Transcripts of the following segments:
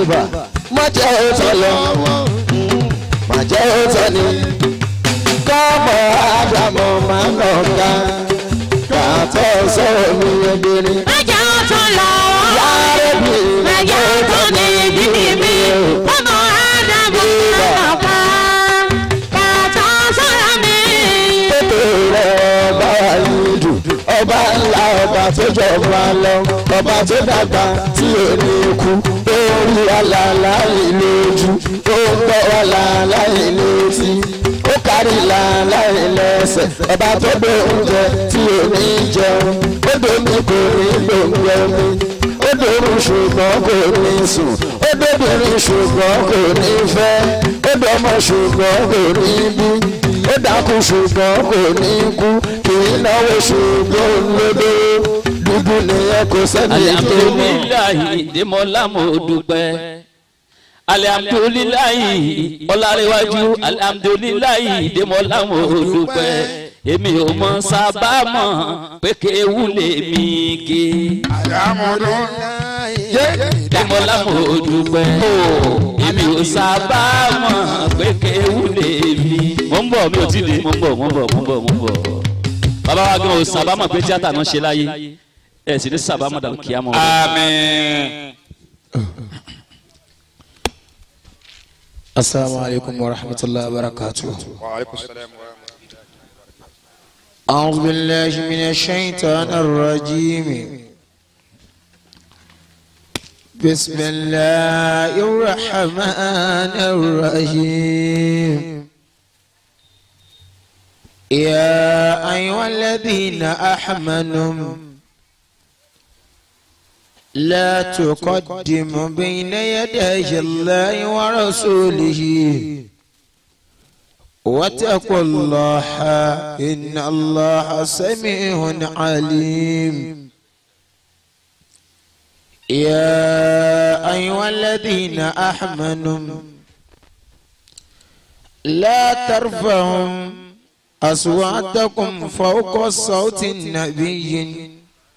bà má jẹ́ òótọ́ lọ má jẹ́ òótọ́ ni kọ́mọ ádámọ̀ máa nà ká kàtọ́ sọ̀rọ̀ mi ẹgbẹ̀rin. Mẹ́jọ tún lọ. Yàrá mi Mẹ́jọ tún ní bíbí mi. Ọmọ Ádámù náà ká. Kàtọ́ sọ̀rọ̀ mi. tètè rẹ̀ ọba ìlú ọba ńlá ọba tó jọba lọ ọba tó dàgbà tí ò ní kú tó rí àlàlá ìlójú tó ń gbọ́ àlàlá ìlétí ó kárí làlá ìlẹ́sẹ̀ ọba tó gbé oúnjẹ tí ò ní jẹun ó domi kò ní gbòǹgbò mi ó dòrùn ṣùgbọ́n kò ní sùn ó dóbìnrin ṣùgbọ́n kò ní fẹ́ ó dọmọ ṣùgbọ́n kò ní bí ó dákú ṣùgbọ́n kò ní kú kì í náwó ṣùgbọ́n lódó dúdú nìyẹn kò sẹ́ni tó mọ̀. alihamdulilayi demola mo dúpẹ́ alihamdulilayi ọlárẹwájú alihamdulilayi demola mo dúpẹ́ èmi ò mọ sábà mọ̀ pé kéwù lè mí ké demola mo dúpẹ́ èmi ò sábà mọ̀ pé kéwù lè mí. mo ń bọ̀ mi ò tí ì dé mo ń bọ̀ mo ń bọ̀ mo ń bọ̀ mo ń bọ̀ bàbá wa gan ò sábà mọ̀ pé tíátà náà ṣe láyé ẹ̀ sì ní sábà mọ̀ dàrú kíá mọ́. àmín. السلام عليكم ورحمة الله وبركاته أعوذ بالله من الشيطان الرجيم بسم الله الرحمن الرحيم يا أيها الذين آمنوا لا تقدم بين يدي الله ورسوله واتقوا الله إن الله سميع عليم يا أيها الذين آمنوا لا ترفعوا أصواتكم فوق صوت النبي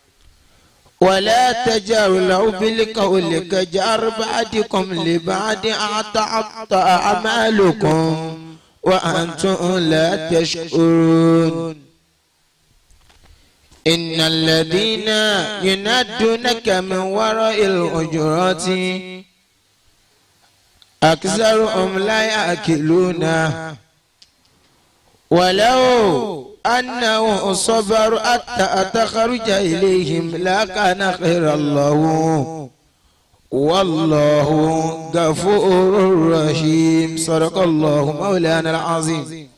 ولا تجاروا له بالقول كجار بعدكم لبعد أعطى أعمالكم وأنتم لا تشكرون إن الذين ينادونك من وراء الحجرات أكثرهم لا يأكلون ولو أنه صبر حتى تخرج إليهم لكان خير الله والله غفور رحيم صدق الله مولانا العظيم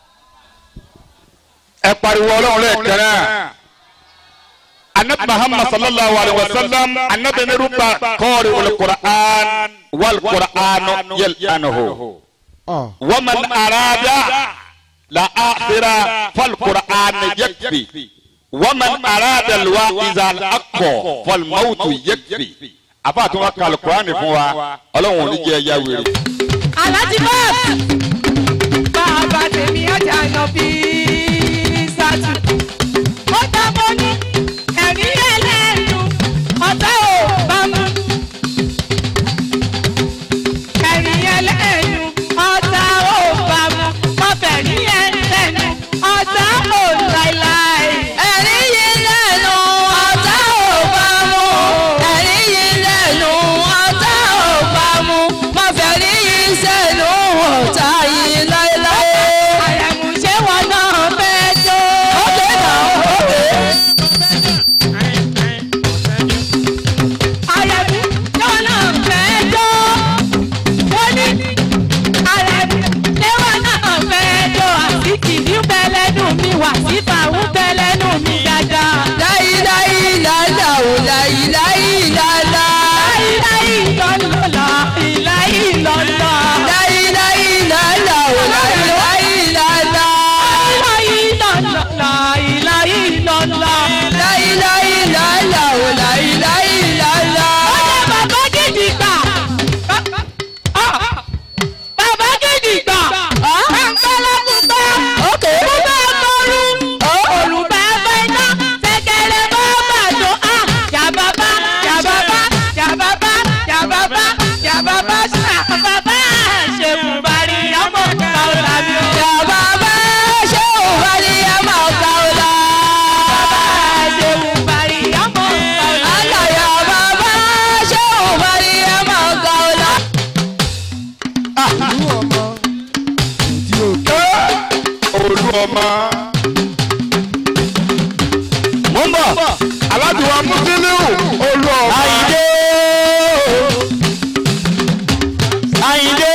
ẹ pariwo ọlọ́run lẹ́ẹ̀kan náà anabi muhammad sallallahu alayhi wa sallam anabi ni ruba kọ́ọ̀rì olùkùrán wàlùkùrán yẹl anahu wàmàn arada la akhira falqur'an yakfi wàmàn arada lwa izal akọ falmautu yakfi afa tún wá kàlù kùránì fún wa ọlọ́run ò ní jẹ́ ẹ̀yà wèrè. Aláàjì bọ́ọ̀sì. bàbá tèmi ajá yan bí sátú. ó ta mọ́ ní ẹ̀rí ẹlẹ́nu ọ̀tá ò bá mú. ẹ̀rí ẹlẹ́nu ọ̀tá ò bá mú. mo fẹ́ rí ẹlẹ́nu ọ̀tá ò láéláé. Ẹ̀rí yìí lẹ́nu ọ̀tá ò bá mú. Ẹ̀rí yìí lẹ́nu ọ̀tá ò bá mú. Má fẹ́ rí yìí sẹ́nu ọ̀tá yìí láéláé. àrẹ̀mú ṣé wọn náà ọmọ. mo ń bọ̀ aládùúgbò mùsùlùmí olú ọmọ. àyíndé àyíndé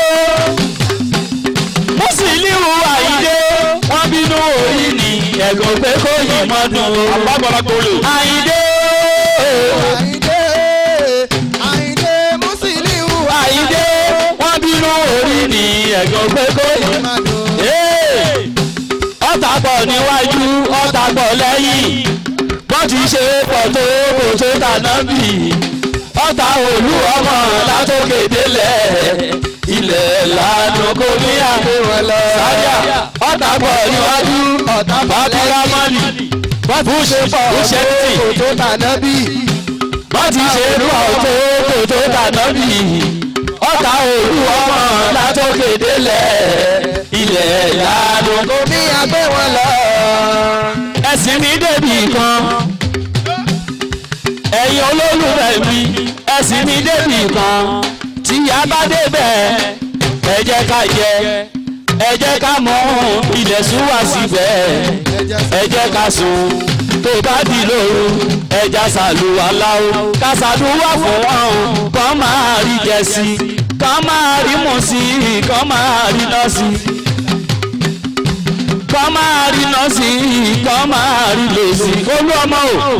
mùsùlùmí àyíndé wọ́n bínú orí ni ẹ̀gbọ́n pé kó yìí mọ́dún o. alágbára tó lè. àyíndé Àyìndé Àyìndé Musiliu àyíndé wọ́n bínú orí ni ẹ̀gbọ́n pé kó yìí Amadu. Ee! ọ̀tá pọ̀ níwájú ọ̀tá pọ̀ lẹ́yìn wọ́n ti ṣe pọ̀ tó kò tó tàná bì ọ̀tá olú ọmọ látòkè délẹ̀ ilẹ̀ lànà kò ní àbẹ̀wò lọ. sáyà ọ̀tá pọ̀ níwájú ọ̀tá pọ̀ lẹ́yìn wọ́n ti ṣe pọ̀ tó kò tó tàná bì wọ́n ti ṣe pọ̀ tó kò tó tàná bì ọ̀tá olú ọmọ látòkè délẹ̀ ilẹ̀ lànà kò ní àbẹ̀wò lọ. ẹ̀sìn mi débì kan ẹ̀yin olólùfẹ́ mi ẹ̀sìn mi débì kan tí a bá débẹ̀ ẹ jẹ́ ká jẹ ẹ jẹ́ ká mọ ilẹ̀ sún wá síbẹ̀ ẹ jẹ́ ká sùn tó bá di lóru ẹja ṣàlùwàlá o ká ṣàdúrà fún wọn o kàn máa rí jẹ sí i kàn máa rí mú sí i kàn máa rí lọ sí i kàn máa rí lọ sí i kàn máa rí lọ sí i olú ọmọ o.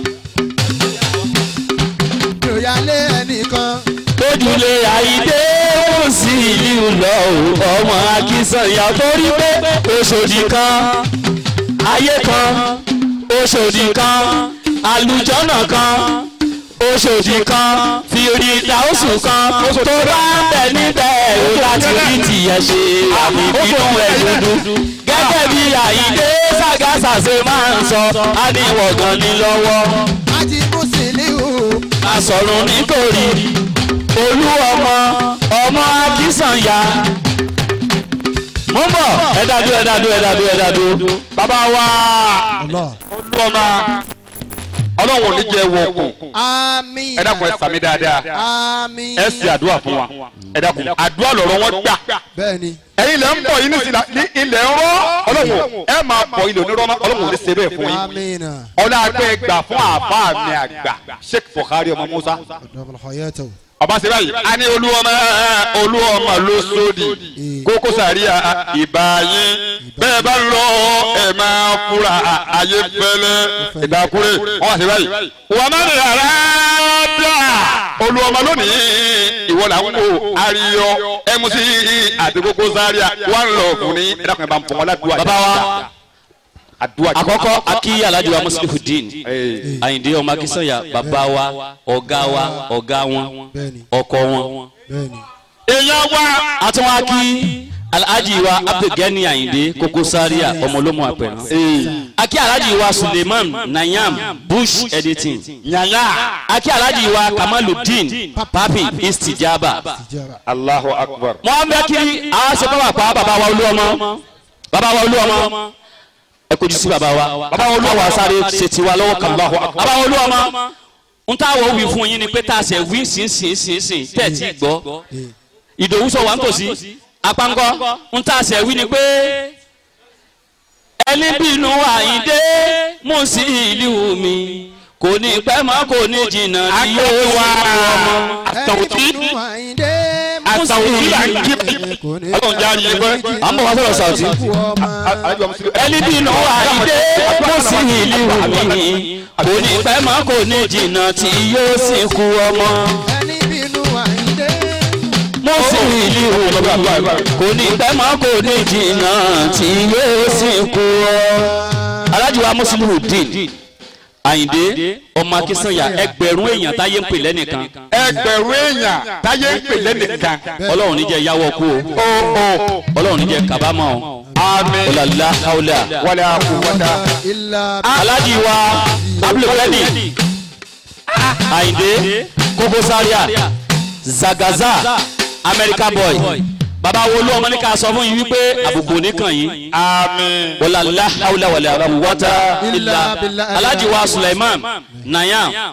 Ìròyàlé ẹnìkan. lójúlé àyídé ó sì ìlú lọ ò ọmọ akínsànyà torí pé oṣòdì kan ayé kan oṣòdì kan àlùjọ́nà kan oṣòdì kan fìrí ìdáhùsù kan tó bá ń bẹ níbẹ̀ ó láti rí tìyẹ̀ ṣe àmì bínú ẹ̀ dúdú gẹ́gẹ́ bí àyídé ságásà ṣe máa ń sọ á ní wọ̀gàn ní lọ́wọ́ Àti Musiliu. asọ̀rùn nítorí olú ọmọ ọmọ akínsànyà. mo ń bọ̀ ẹ dádú ẹ dádú ẹ dádú ẹ dádú. bàbá wa Allah. olú ọmọ ọlọ́run ò ní jẹ́ wọ̀ọ̀kùn Àmín. ẹ dákun ẹ sàmì dáadáa Àmín. ẹ sì àdúrà fún wa ẹ dákun àdúrà lọ̀rọ̀ wọn gbà Bẹ́ẹ̀ni. ẹ̀yin ilẹ̀ ń bọ̀ yín nísìlá ní ilẹ̀ ń rọ́ ọlọ́run ẹ máa bọ̀ ilẹ̀ onírọ́mọ́ ọlọ́run ò ní ṣe bẹ́ẹ̀ fún yín Àmín. ọlá agbẹ́ gbà fún àbá mi àgbà Sheikh Buhari ọmọ Musa Ọ̀dọ́mọlá Hayatu. ọba ṣe báyìí a ní olú ọmọ olú ọmọ ló sódì kókó sàríà ìbá yín bẹ́ẹ̀ bá lọ ẹ̀ máa fura ayé fẹ́lẹ́ ìdákúrẹ́ wọ́n wá ṣe báyìí. wọ́n máa ń rárá dà olú ọmọ lónìí ìwọ là ń wo àríyọ mc àti kókó sàríà wọ́n lọ fún ní ẹ̀dàkùnrin bá ń fọwọ́ ládùúgbò bàbá wa àdúrà àkọ́kọ́ akí alhaji wa muslifuddin Ee. àyìndé ọmọ akínsànyà bàbá wa ọ̀gá wa ọ̀gá wọn Bẹ́ẹ̀ni. ọkọ wọn. Bẹ́ẹ̀ni. èèyàn wa àtúnwá kí alhaji wa abdulgani àyìndé kókó sáríà ọmọlómọ àpẹrán. akí alhaji wa suleiman nayam bush editing. yàyà akí alhaji wa kamaludin papi istijaba. Tijara. Allahu Akbar. wọ́n bẹ́ kí a ṣe bá wà pa bàbá wa olú ọmọ bàbá wa olú ọmọ ẹ kojú sí bàbá wa bàbá wa olú ọmọ sáré ṣe tiwa lọ́wọ́ kan bàbá wa olú ọmọ n ta wo wí fún yín ni pé tá a ṣe wí sínsìnsìnsìn tẹ̀ tí gbọ́ ìdòwú sọ wà ń tòsí apáńgọ́ n ta ṣe wí ni pé ẹni bínú àyíndé mú sí ìlú mi kò ní pẹ́ mọ́ kò ní jìnnà tí yóò wá ọmọ. àtàwùtí Ẹni tó Àyìndé àtàwùtí là ń jí Kò ní ọlọ́run jẹ́ àyè pẹ́. à ń bọ̀ wá sọ̀rọ̀ sàùtì. kú ọmọ. ẹni bínú àyíndé mú sí ìlú mi kò ní pẹ́ mọ́ kò ní jìnnà tí yóò sì kú ọmọ. Ẹni bínú Àyìndé. mo sì ìlú mi kò ní pẹ́ mọ́ kò ní jìnnà tí yóò sì kú ọ. alájú wa mùsùlùmí dín àyíndé ọmọ akínsànyà ẹgbẹ̀rún èèyàn táyé ń pè lẹ́nìkan ẹgbẹ̀rún èèyàn táyé ń pè lẹ́nìkan. ọlọ́run níjẹ́ yáwọ́ kú o ó ó ọlọ́run níjẹ́ kábàámọ̀ o àmín ọ̀làlá haúlà. wàlẹ̀ àkùwọ́dà. Ilà alájí wa abdulkadi àyìndé kókó sáríà zagaza america boy baba wo ló ọmọ ní ká sọ fún yín wípé àbùkù oníkàn yín àmín. wàlálà haúlà wàlẹ̀ àbámu wọ́tá ilà alájí wa suleiman nayam papi.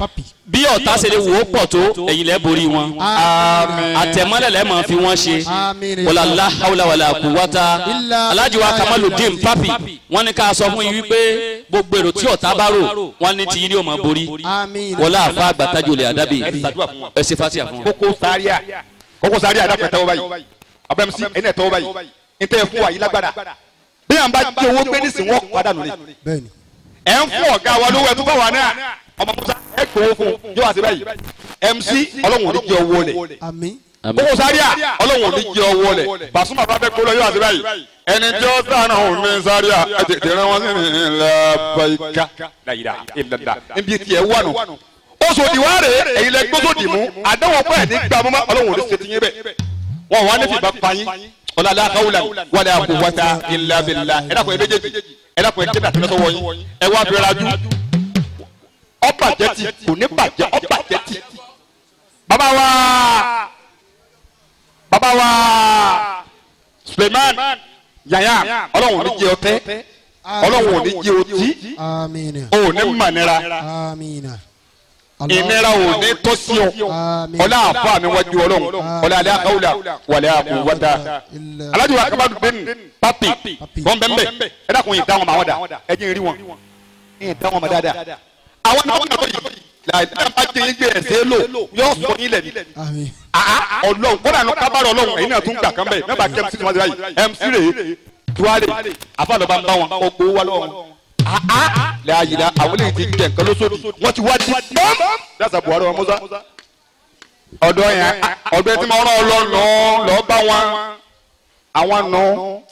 bí ọ̀tá ṣe lè wò ó pọ̀ tó ẹ̀yin lẹ́ borí wọn àmín àtẹ̀mọ́lẹ̀ lẹ́ mọ̀ fi wọ́n ṣe àmín wàlá láhàwùlà wàlá kùwátà Illa alájí wa kamaludin papi wọ́n ní ká sọ fún yín wípé gbogbo èrò tí ọ̀tá bá rò wọ́n ní tiyín ní ó máa borí àmín wọlá àfa àgbàtàjò lè àdábì ẹ ṣe fásíà fún wọn. kókó sáríà kókó sáríà dàpọ̀ ẹ̀tẹ́wọ́ báyìí abẹ́mu sí ẹ̀yin ẹ̀tẹ́wọ́ báyìí ntẹ́ fún wa yìí lágbára bí yàn bá jẹ́ owó gbé nísìnyí wọ́n padà nù ní. bẹ́ẹ̀ni ẹ̀ ń fún ọ̀gá wa lówó ẹ̀ tó bá wà náà ọmọ musa ẹ̀ gbowó fún yóò wá sí báyìí mc ọlọ́run ò ní jẹ́ owó lẹ̀ àmín kókó sáríà ọlọ́run ò ní jẹ́ owó lẹ̀ bàṣúmà bá fẹ́ kó lọ yóò wá sí báyìí ẹni tí ó sànà òun ní sáríà ẹ tètè rán wọn sí ní làbàyíká láyìlá ìlàlá níbi tiẹ̀ wà nù oṣòdì wa rè é èyí lẹ gbósòdì mú àdéhùn pẹ́ ní gbàmúmá ọlọ́run ò ní ṣe ti yín bẹ́ẹ̀ wọn wà ní fìbá pààyàn ọlọ́lá káwùlà wàlẹ̀ àkùwàtà ìlàbìlà ẹ dàpọ̀ ẹ méjèèjì ẹ dàpọ̀ ẹ kéde àti lọ́sọ̀wọ́ yín ẹ wá fi rajú ọbàjẹ́ ti kò ní bàjẹ́ ọbàjẹ́ ti. bàbá wa bàbá wa Suleiman yaya ọlọ́run ò ní jẹ ọtẹ ọlọ́run ò ní jẹ ọtí àmín ò ní mànira àmín ìnira ò ní tó sí ọ àmín ọlá àfa mi wájú ọlọ́run ọlá alẹ́ àkàwùlà wàlẹ́ àkùwàtà illa alájú wa kábàdù bẹ́ẹ̀ni papi bọ́ńbẹ́ńbẹ́ ẹ dákun yìí dáwọn ma wọn dà ẹ jẹ́ rí wọn yìí dáwọn ma dáadáa àwọn náà wọn náà yìí láìpẹ́ bá jẹ́ yín gbé ẹ̀sẹ̀ lò yóò sọ yín lẹ̀ ní. àmín ọlọ́run kódà ní kábàárọ̀ ọlọ́run ẹ̀yin náà tún gbà kán bẹ́ẹ̀ mẹ́bàá kẹ́ mc tí wọ́n ti báyìí mc rè é tuwárè àfàlọ́ba ń bá wọn ó gbowó wá lọ́wọ́ wọn. láàyè àwọn eléyìí ti jẹ nǹkan lóṣooṣù wọ́n ti wá di bọ́m. dáṣà buhari wa musa ọ̀dọ́ yẹn ọ̀dọ́ tí mo rán ọ lọ́nà lọ́ọ́ bá wọn àwọn nù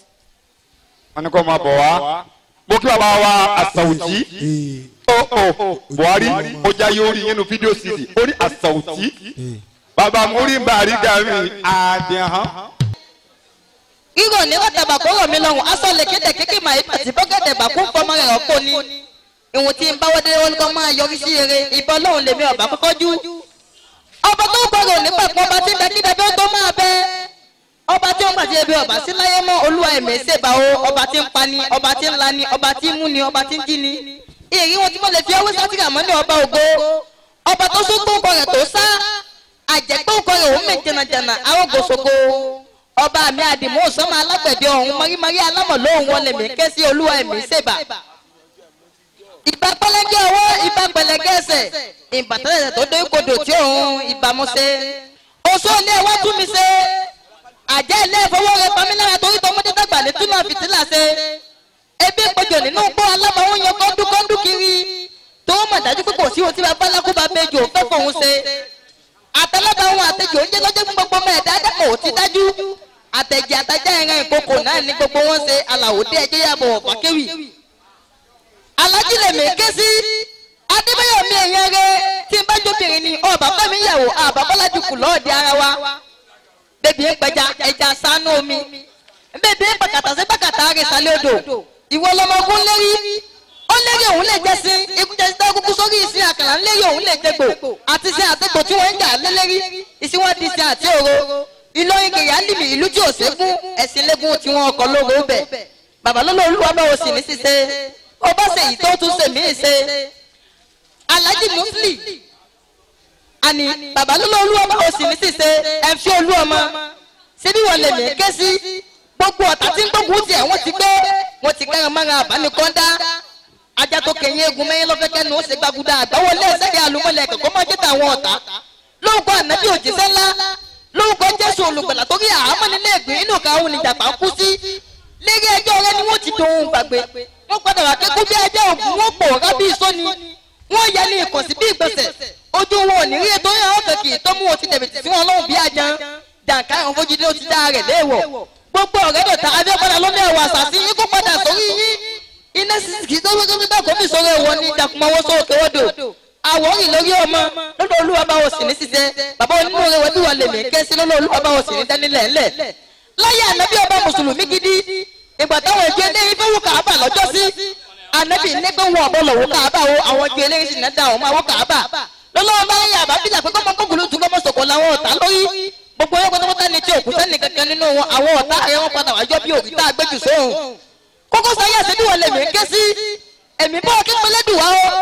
wọn ni kò máa bọ̀ wá mo kí bàbá wa àṣàwùjí ee ó ó buhari ó já yóò rí nínú fídíò cd ó ní àṣàwùjí ee bàbá múrí bàrí gàmí àdìhàn. Ríro ní wọ́tàbà kó rọ̀ mí lọ́rùn, aṣọ lè kéde kékeré màá ibà tí bọ́gẹ̀dẹ̀ bà kún fọmọ rẹ̀ ọ̀pọ̀ ni. Ìwọ̀n tí ń báwọ́ délé wọn kọ́ máa yọrí sí eré, ìbọn lọ́hùn lèmi ọ̀bà kọ́kọ́ jú. Ọba tó ń gbọ́dọ̀ nípa pọ̀ ọba tí ń bẹ kí bẹbẹ ó tó máa bẹ. Ọba tí ó ń gbàdí ebi ọba sí láyé mọ́ olúwa ẹ̀mí ṣèbà o, ọba tí ń pani, ọba tí ń lani, ọba tí ń múni, ọba tí ń jíni. Ìrí wọn tí mo lè fi ọwọ́ sátìrà mọ́ ní ọba ògo. Ọba tó sún gbóǹkọ rẹ̀ tó sá. Àjẹgbóǹkọ rẹ̀ òun mè jẹnàjẹnà, àwọn gòṣogo ọba mi àdìmú sọmọ alágbẹ̀dẹ ọ̀hún mọ́rímọ́rí alámọ̀ lóhùn wọlé mi ké sí olúwa ẹ̀mí ṣèbà. ìbá pẹlẹgẹ ọwọ́ ìbá pẹlẹgẹ ẹsẹ̀ ìbàtẹ́lẹ̀ tó dé kodò tí òun ìbámu ṣe. oṣù ilé wa tún mi ṣe. àjẹ́ ilé ìfowó rẹ̀ pamílára torí tọmọdé dàgbà lè túnà fìtílà ṣe. ebi ìpọ̀jọ̀ nínú gbọ́ alámọ̀ òun yan kọ́ńdú kọ́ńdú kiri. tó mọ̀ dájú pé kò sí ohun tí bàbá alákùbà méjì òun fẹ́ fòun ṣe. àtẹlẹ́bà ohun àtẹjọ́ oúnjẹ lọ́jọ́ fún gbogbo ọmọ ẹ̀dá dẹ́kọ̀ ò ti dájú àtẹ̀jẹ̀ àtàjà ìran ìkókò náà ní gbogbo wọn ṣe aláwòdé ẹjẹ́ yàbọ̀ ọ̀fàkéwì. alájí lèmi ké sí adébáyọ̀ mi èèyàn rẹ tí n bá jóbìnrin ni ọba fẹ́mi yàwó àbá bọ́lájú kù lọ́ọ̀dẹ ara wa. bébí ń pẹja ẹja sánú omi bébí ń pàkàtà sí pàkàtà àrẹsàlẹ̀ odò ìwọ lọmọ ogun lérí ó lérí òun lè jẹ sí ikú jẹ sí dákúkú sórí ìsìn àkàrà ń lérí òun lè jẹgbò àti sí àtẹgbò tí wọn ń jà lélẹ́rí ìsìn wọn di sí àti òro ìlọrin kiri alimi ìlú tí ò ṣẹ́gun ẹ̀sìn lẹ́gùn tí wọ́n kọ́ lóru bẹ̀. bàbá lọ́lọ́ olúwa bá wo sì ní ṣíṣe ó bá ṣe èyí tó tún ṣe mí ṣe. alhaji musli àní bàbá lọ́lọ́ olúwa bá wo sì ní ṣíṣe ẹ fi olú ọmọ síbí wọn lè mí ké sí gbogbo ọ̀tá tí ń gbógun tiẹ̀ wọ́n ti gbé wọ́n ti kẹ́rin mọ́ra àbánikọ́ńdá ajá tó kẹ̀yìn egun mẹ́yìn lọ́fẹ́kẹ́ ni ó ṣe gbàgùdà àgbáwọlé ẹ̀sẹ̀rẹ̀ àlùmọ́lẹ̀ kẹ̀kọ́ máa jẹ́ tàwọn ọ̀tá lóògùn ànábì òjíṣẹ́ ńlá lórúkọ jésù olùgbàlà torí àhámọ́ nílé ìgbín inú kan òun níjàpá kú sí lérí ẹjọ́ rẹ ni wọ́n ti dohun gbàgbé wọ́n padà wá kékú bí ẹjọ́ ògùn wọn pòórá bí ìsọ́ni wọ́n yẹ ní ìkànsí bí ìgbọ̀nsẹ̀ ojú wọn ò ní rí ètò yẹn ọ̀fẹ́ kì í tó mú wọn ti dẹ̀bìtì sí wọn lọ́hùn bí ajan jàǹká ẹ̀hún fojúdé ó ti dá rẹ̀ léèwọ̀ gbogbo ọ̀rẹ́ dọ̀tà abẹ́padà lọ́nà ẹ̀wọ̀ àṣàṣì yín kó padà sórí yín iná sísìkì tó wọ́n tó kó mi sọ̀rọ̀ ẹ̀wọ̀ ní ìdàkùnmọ́wọ́ sókè wọ́dọ̀ àwòrán lórí ọmọ lọ́dọ̀ olúwa bá wọ̀ sí ní ṣiṣẹ́ bàbá onínú rẹ̀ wọ́n bí wọ́n lè mí ké sí lọ́dọ̀ olúwa bá wọ̀ sí ní dánilẹ̀ ńlẹ̀. láyé ànábì ọba mùsùlùmí gidi ìgbà táwọn ìjọ eléyìí fẹ́ wọ kàábà lọ́jọ́ sí ànábì ní pé wọn ọ̀bọ lọ́wọ́ kàábà o àwọn ìjọ eléyìí sì ní dá àwọn máa wọ kàábà. lọ́lọ́wọ́ bá yẹ àbá bíjà pé kọ́mọ kókòló tún kọ́mọ sọ̀kọ̀ làwọn ọ̀tá lórí gbogbo wọn pátápátá ni tí òkú sẹ́ni kankan nínú wọn àwọn ọ̀tá ayé wọn padà wájọ́ bí òkúta àgbẹ̀jù sóhun. kókó sáyà sí bí wọn lè mí ké sí èmi bọ́ kí pẹlẹ́dùn wá o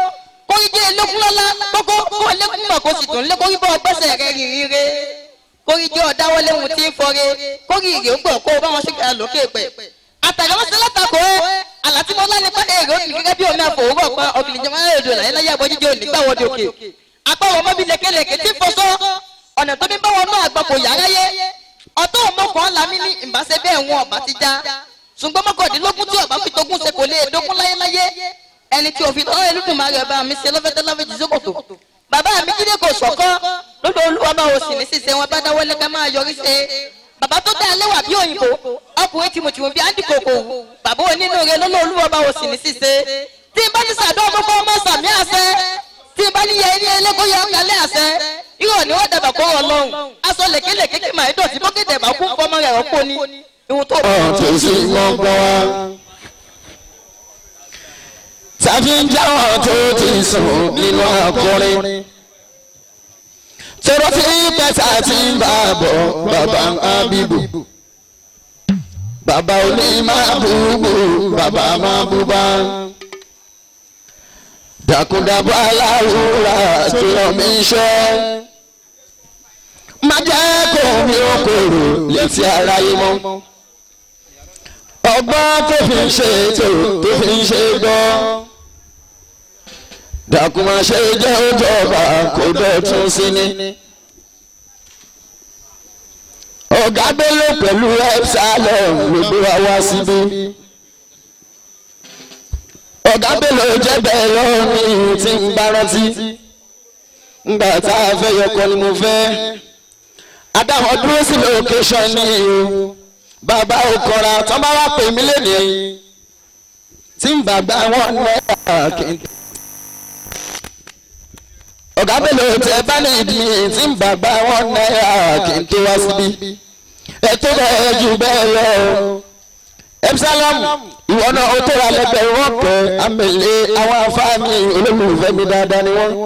kórí jẹ́ elékún lọ́lá kókó kó elékún mọ̀ kó sì tún lé kórí bọ́ ọgbẹ́sẹ̀ rẹ rìnrìn re kórí jẹ́ ọ̀dáwọlé ohun tí ń fọre kórí ìrè ó gbọ̀ kó o bá wọn ṣèkà lókè pẹ̀. àtàrà wọn ṣe látakò ẹ́ àlàtí mo lá nípa èrè ó kìí gẹ́gẹ́ bí omi àfòwúrọ̀ pa ọ̀gbìn ìjọba èdè láyé láyé àbọ̀jíjẹ́ òní gbà wọ́dẹ òkè. apá wọn mọ́bí lékelèké tí fọṣọ ọ̀nà tó bí bá wọn náà àgbà kò yára yé ọ̀tọ̀ ọmọkàn lámì ní ìbáṣe bẹ́ẹ̀ wọn ọ̀bá ti já ṣùgbọ́n mọ́kàndínlógún tí ọ̀bá fi tógún ṣe kò lè dógún láyéláyé ẹni tí òfin lọ́wọ́ Olódùmarè bá mi ṣe lọ́fẹ́ tẹ́lọ́fẹ́ jù sókòtò bàbá mi jíde kò sọ̀kọ́ lọ́dọ̀ olúwa bá o sì ní sísẹ wọn bá dáwọ́ lẹ́ka máa yọrí ṣe bàbá tó dá ẹlẹ́wà bí òyìnbó ọkùnrin tìmùtìmù bí áńdì kòkò bàbá onínú rẹ lọ́dọ̀ olúwa bá o sì ní sísẹ tí n bá ní sàdó ọmọkọ ọmọ sàmì àṣẹ tí n bá ní yẹ ilé ẹlẹ́kọ́ yẹ ọ̀kálẹ̀ àṣẹ irọ́ ni wọ́n dàbà kó rọ lọ́hùn aṣọ lèkélèké kí màá dọ̀tí bókèdè bá kú fọmọ rẹ̀ ọ̀pọ̀ ni ìhun tó ọ̀tún sí gbọ́ngbọ́n wa. tàbí ń jáwọ́ tó ti sùn nínú akọrin. tọrọ tí pẹ́sà ti ń bá a bọ̀ bàbá abibu. bàbá òní máa búbú bàbá máa búbá. dàkúdàbọ̀ aláwòrán tó yọ mí ṣẹ́. má jẹ́ kó mi ó kòrò létí aráyé mọ́ ọgbọ́n tó fi ń ṣe ètò tó fi ń ṣe gbọ́. dàkúmọ̀ ṣe jẹ́ òjọba kò dọ̀tún sí ni. ọ̀gá Bello pẹ̀lú epsilon ló gbé wa wá síbí. ọ̀gá Bello jẹ́ bẹ́ẹ̀ lọ́rùn tí ń bá rántí. ngbà tá a fẹ́ yọkọ ni mo fẹ́. adáwọ̀ dúró sí location ní o bàbá òkọ̀ra tó bá wá pè mí lónìí tí ń bàgbà wọn náírà kí n. ọ̀gá Bello tẹ bá ní ìdí tí ń bàgbà wọn náírà kí n tó wá síbí. ẹ tó bẹ́ẹ̀ jù bẹ́ẹ̀ lọ. Epsilon ìwọ náà ó tóra lẹ́gbẹ̀rún ọ̀pẹ amẹ̀lẹ́ àwọn afáàmì olólùfẹ́ mi dáadáa ni wọ́n.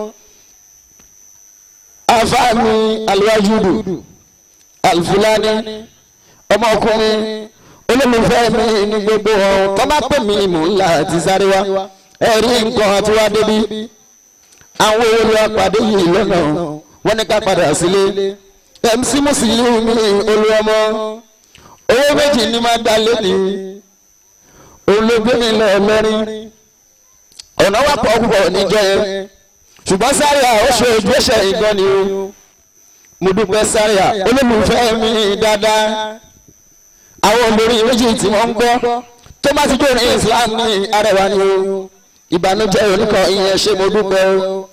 afáàmì alwajudu alfulani ọmọkùnrin olólùfẹ́ mi ní gbogbo ọ̀hún tó bá pè mí mò ń là àti sáré wá ẹ̀rí nǹkan àti wá débi àwọn olùwàpàdé yìí lọ́nà wọ́n ní ká padà sílé MC Musiliu mi olúọmọ owó méjì ní máa dá lẹ́ni olóògbé mi lọ lẹ́rin ọ̀nà wà pọ̀ púpọ̀ níjọ́ yẹn ṣùgbọ́n sáré à ó ṣe ojú ẹ̀ṣẹ̀ ìgbọ́n ni o mo dúpẹ́ sáré à olólùfẹ́ mi dáadáa àwọn olórí méjì tí wọ́n ń gbọ́ tó bá ti jó ní Islam ní arẹwà ni o ìbànújẹ́ oníkan ìyẹn ṣe mo dúpẹ́ o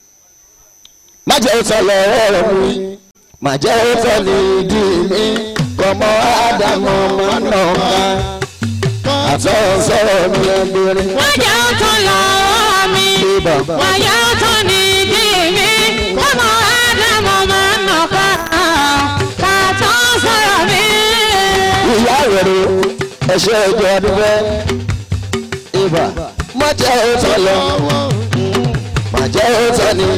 má jẹ́ òótọ́ lọ ọ̀rọ̀ mi má jẹ́ òótọ́ ní ìdí mi kọ́mọ ádámọ̀ máa nà ká àtọ́ sọ̀rọ̀ mi ẹgbẹ̀rin. Wájà tó lọ́wọ́ mi, wájà tó ní ìdí mi, ọmọ Ádámọ̀ máa ń nà ká, ká tó sọ̀rọ̀ mi. ìyá rẹ̀ ẹ̀ṣẹ́ ẹjọ́ adúgbẹ́ ibà má jẹ́ òótọ́ lọ má jẹ́ òótọ́ ní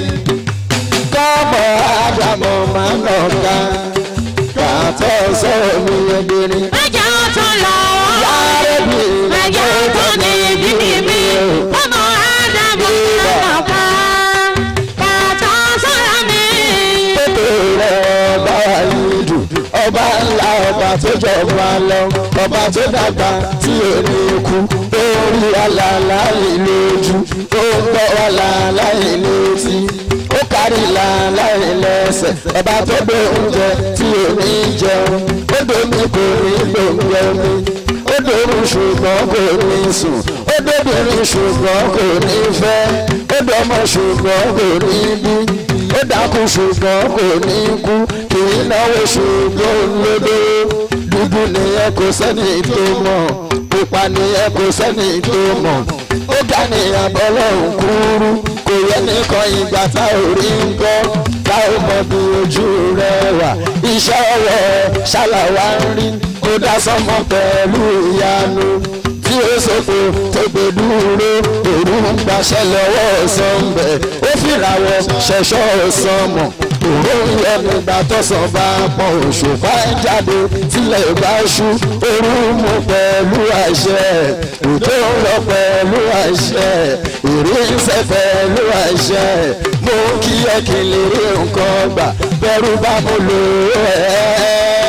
kọ́mọ ádámọ̀ máa nà ká àtọ́ sọ̀rọ̀ mi ẹgbẹ̀rin. Wájà tó lọ́wọ́ mi, Yárẹ́bí wájà tó ní ìdí mi, ọmọ Ádámọ̀ máa ń nà ká, ká tó sọ̀rọ̀ mi. Ètò rẹ̀ ọba ìlú ọba ńlá ọba tó jọba lọ ọba tó dàgbà tí ò ní kú ó rí àlàlá ìlójú ó ń gbọ́ àlàlá ìlétí ó kárí làlá ìlẹ́sẹ̀ ọba tó gbé oúnjẹ tí ò ní jẹun ó domi kò ní gbòǹgbẹ omi ó dorun ṣùgbọ́n kò ní sùn ó dóbìnrin ṣùgbọ́n kò ní fẹ́ ó dọmọ ṣùgbọ́n kò ní bí ó dákú ṣùgbọ́n kò ní kú kì í náwó ṣùgbọ́n lódó dúdú nìyẹn kò sẹ́ni tó mọ̀ pupa nìyẹn kò sẹ́ni tó mọ̀ ó ga ní abọ́lọ́hún kúrú kò yẹ nìkan ìgbà tá ò rí ń gbọ́ tá ò mọ bí ojú rẹ̀ wà iṣẹ́ ọwọ́ ṣàlàwá ń rí kó dá sọ́mọ pẹ̀lú ìyanu tí ó sòfò tó gbé dúró òru ń gbaṣẹ́ lọ́wọ́ sọ́ńbẹ̀ ó fìràwọ̀ ṣẹ̀ṣọ́ sọmọ òru ń yọ nígbà tọ́sán bá pọ̀ òṣùpá ń jáde tílẹ̀ bá ṣú òru mú pẹ̀lú àṣẹ òjò ń lọ pẹ̀lú àṣẹ èrè ń sẹ́ pẹ̀lú àṣẹ mo kí ẹ kí n lè rí nǹkan gbà bẹ́rù bá mo lò ó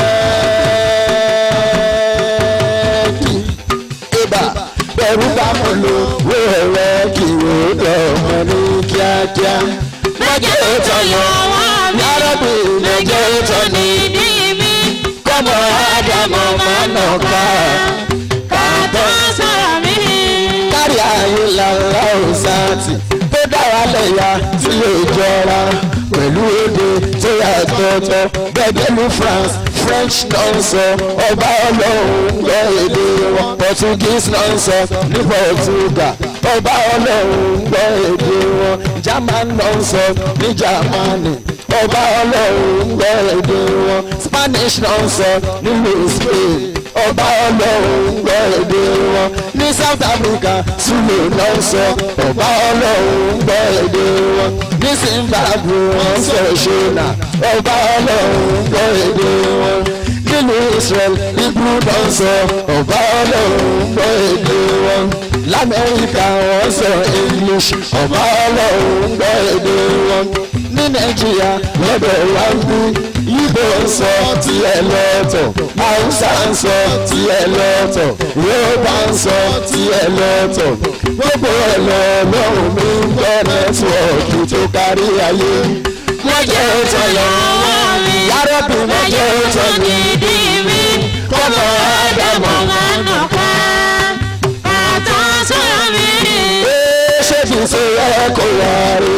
ẹ́ kí ibà bẹ̀rù bá mo lò ó ẹ̀rẹ́ kí ó dọ̀mọ́ ní kíákíá. Lọ́jọ́ tó yọ wá mi. Yàrá-bì lọ́jọ́ tó ní Ìdí mi. kọ́mọ ádámọ̀ máa nà ká. Kàtó sọ̀rọ̀ mi. kárí ayé làlá òsáàtì tó dára lẹ́yà tí yóò jọra pẹ̀lú èdè tó yàtọ̀tọ̀ gbẹ̀gbẹ̀lú France French náà ń sọ ọba ọlọ́run ń gbọ́ èdè wọn Portuguese náà ń sọ ní Portugal ọba ọlọ́run ń gbọ́ èdè wọn German náà ń sọ ní Germany ọba ọlọ́run ń gbọ́ èdè wọn Spanish náà ń sọ nílùú Spain ọba ọlọ́run ń gbọ́ èdè wọn ní South Africa Zulu náà ń sọ ọba ọlọ́run ń gbọ́ èdè wọn ní Zimbabwe wọ́n sọ ṣọ́nà ọba ọlọ́run ń gbọ́ èdè wọn nílùú Israel Hebrew náà ń sọ ọba ọlọ́run ń gbọ́ èdè wọn lamẹ́ríkà wọ́n sọ English ọba ọlọ́run ń gbọ́ èdè wọn ní Nàìjíríà lọ́dọ̀ wa ń bí Ìgbò ń sọ tiẹ̀ lọ́tọ̀ Haúsá ń sọ tiẹ̀ lọ́tọ̀ Yorùbá ń sọ tiẹ̀ lọ́tọ̀ gbogbo ẹ̀ lọ lọ́rùn mi ń gbọ́ nẹ́tíwọ̀kì tó kárí ayé wọ́n jẹ́ ìtàn lọ́wọ́ yàrá-bì wọ́n jẹ́ ìtàn ní Ìdí mi. kọ́mọ ádámọ̀ Máa nà ká. Kàtó sọ̀rọ̀ mi. Ee, ṣé kì í ṣe ẹ kó wá rí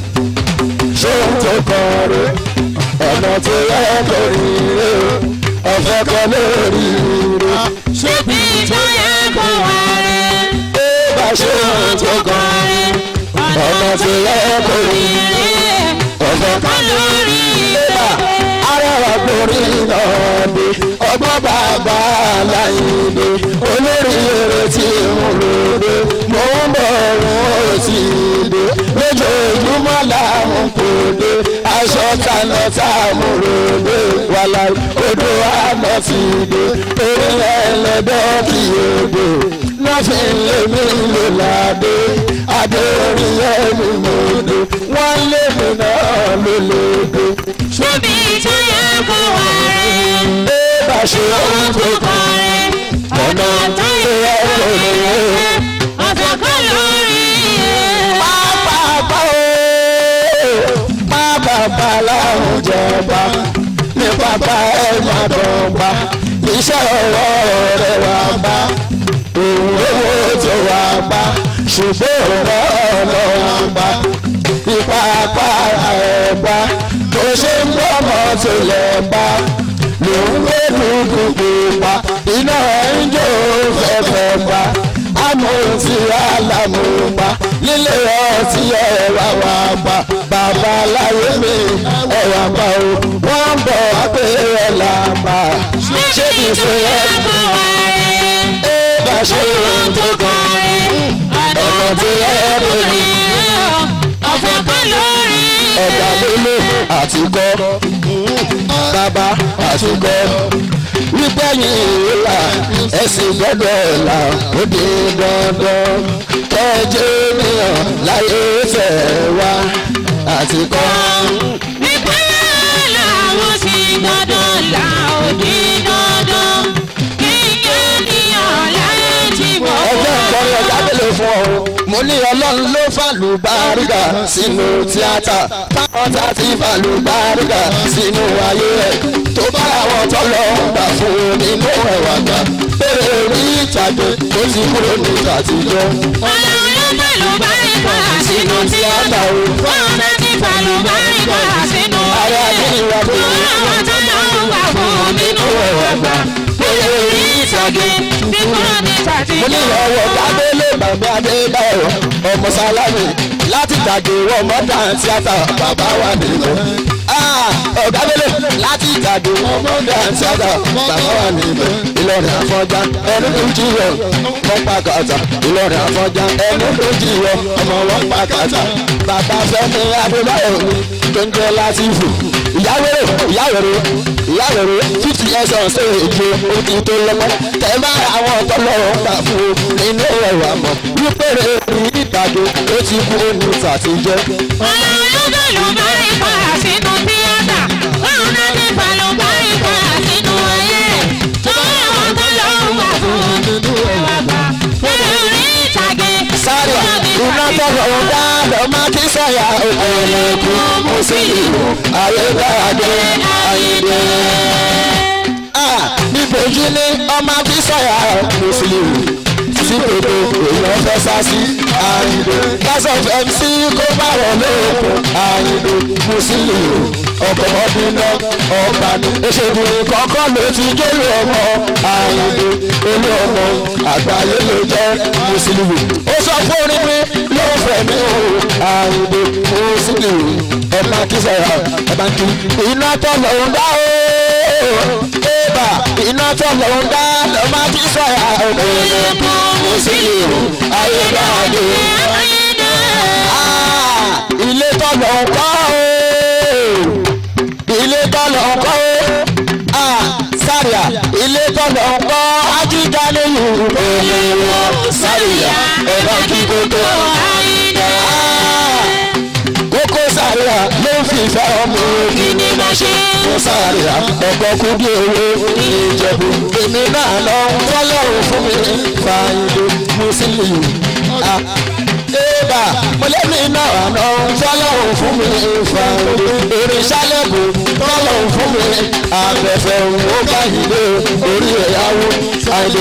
ṣé ń tó kọ rí ọ̀nà tó yẹ kó rí rí ọ̀fẹ́ kan lórí rí Ṣé bí tó yẹ kó wá rẹ̀? ee bá ṣe ń tó kọ rí ọ̀nà tó yẹ kó rí rí ọ̀fẹ́ kan lórí rí arẹwà gbórí náà dé ọgbọ́n bàbá aláìní olórí eré tí ń lòdì mò ń bọ̀ òun ò tí ì dé lójoojúmọ́ làwọn kò dé aṣọ kaná tá a mú lòdì wàlà odò àná ti dé eré ẹlẹ́dọ́ kì í odò lọ́fìn lèmi lò ládé adé orí ẹni mo dé wọ́n lé mi náà ló lòdì Ṣé bí tó yẹ kó wá rẹ̀? ẹ bá ṣe ohun tó kàn ọ̀nà tó yẹ kó lè yẹ. Ọ̀sẹ̀ kan lórí ẹ̀. pápápá o pápápá láwọn jọba ní pápá ẹ má dọ̀gba iṣẹ́ ọwọ́ rẹ̀ wá bá òun owó tó wá bá ṣùgbọ́n ọ̀rọ̀ ọlọ́wọ́ bá ipa apá ẹ̀ bá tó ṣe ń gbọ́ ọmọ tó lẹ̀ bá lòun gbé dúdú pupa iná ẹ̀ ń jó fẹ́fẹ́ bá amòtí alámùpá nílé ọtí ẹwà wà bá bàbá láyé mi ẹwà bá o wọ́n ń bọ̀ abẹ́rẹ́ làbà ṣé kì í ṣe ẹ́ kó wá rẹ̀? ẹ bá ṣe ohun tó kàn ọ̀nà tó yẹ kó ní Ọ̀sẹ̀ kan lórí ẹ̀. ọ̀gá nílé àti kọ́ bàbá àti kọ́ wípẹ́yìn ìlà ẹ̀sìn gbọ́dọ̀ là ó di dandan kẹjẹ ènìyàn láyé fẹ́ wá àti kọ́. Ìpínlẹ̀ làwọn sì gbọ́dọ̀ là òdì dandan. Kíkẹ́ níyàn láyé tí mo ọjọ́ ìkọrin ọ̀gá mélòó fún ọ mo ní ọlọ́run ló fàlù bárígà sínú tíátà táwọn tá ti fàlù bárígà sínú ayé ẹ̀ tó bá àwọn tọ́lọ̀ ń gbà fún nínú ẹ̀wà gbà bèrè rí ìtàgé tó ti kúrò ní àtijọ́. Ọlọ́run ló pẹ̀lú báríkà sínú tíátà. Wọ́n bá ti pẹ̀lú báríkà sínú Ààrẹ ayé. Adéníwá tó Wọ́n àwọn tó lọ ń gbà fún nínú ẹ̀wà gbà. Bóyá orí ìtàgé bí kúrò ní mo ní tàtijọ́. ọwọ́ kábélé bàbá adébáyọ̀ ọmọ sálámì láti tàgé wọ mọ́tà tíátà bàbá wa nìkan. ọ̀gá bélé láti tàgé ìbàdí ọmọdé àti àgbà bàbá wà níbẹ̀ ìlọrin àfọjá ẹni tó jiyọ wọn pa kàtà ìlọrin àfọjá ẹni tó jiyọ ọmọ wọn pa kàtà bàbá fẹmi adébáyọ mi tó ń jẹ látìfù ìyáwèrè ìyáwèrè ìyáwèrè fifty years on stage o ti tó lọ́pọ̀ tẹ̀ máa àwọn ọ̀tọ́lọ́rọ̀ ń gbà fún o nínú ẹ̀rọ àmọ́ wípé rẹ̀ ní ìbàdí ó ti kú ó ní tàtijọ́. sáré iná tọrọ ń dá lọ́mọ kí sọ̀yà òkèèrè kú mo sì ìlú ayédáadé ayédè. níbojú ní ọmọ kí sọ̀yà mùsùlùmí sí gbogbo èèyàn fẹ́ sá sí ayédè. gas of mc kó bá wọ̀ lóògùn ayédè mùsùlùmí ọkọ̀ ọdún náà ọba ní. ìṣègùn kọ̀ọ̀kan ló ti jẹ́rìí ọmọ ayédè olú ọmọ àgbáyé ló jẹ́ mùsùlùmí. ó sọ fún orin mi ló fẹ́ mi o àìdè mùsùlùmí ẹ máa kí sọ̀rọ̀ ẹ máa kí. iná tó lọ ń dá o ébà iná tó lọ ń dá lọ máa kí sọ̀rọ̀ ọ̀dọ̀ mùsùlùmí ayé dáadé. ilé tó lọ ń kọ́ o ilé tó lọ ń kọ́ o sáríà ilé tọ́lọ̀ ń kọ́ ajíjà lẹ́yìn òye wọn sáríà ẹ̀rọ kí kókó. kókó sáríà ló ń fi ìfẹ́ ọmọ òbí ní bá ṣe. mo sáríà ọkọ̀ kúndé owó ìjẹ̀bù èmi náà lọ fọlọ́run fún mi fàyè mùsùlùmí. Eba mọ̀lẹ́bí náà àná fọlọ́run fún mi fàyè irinṣẹ́lẹ̀bù fọlọ́run fún mi abẹ́fẹ́ ó bá ìlé orí ẹ̀yáwó àìlè.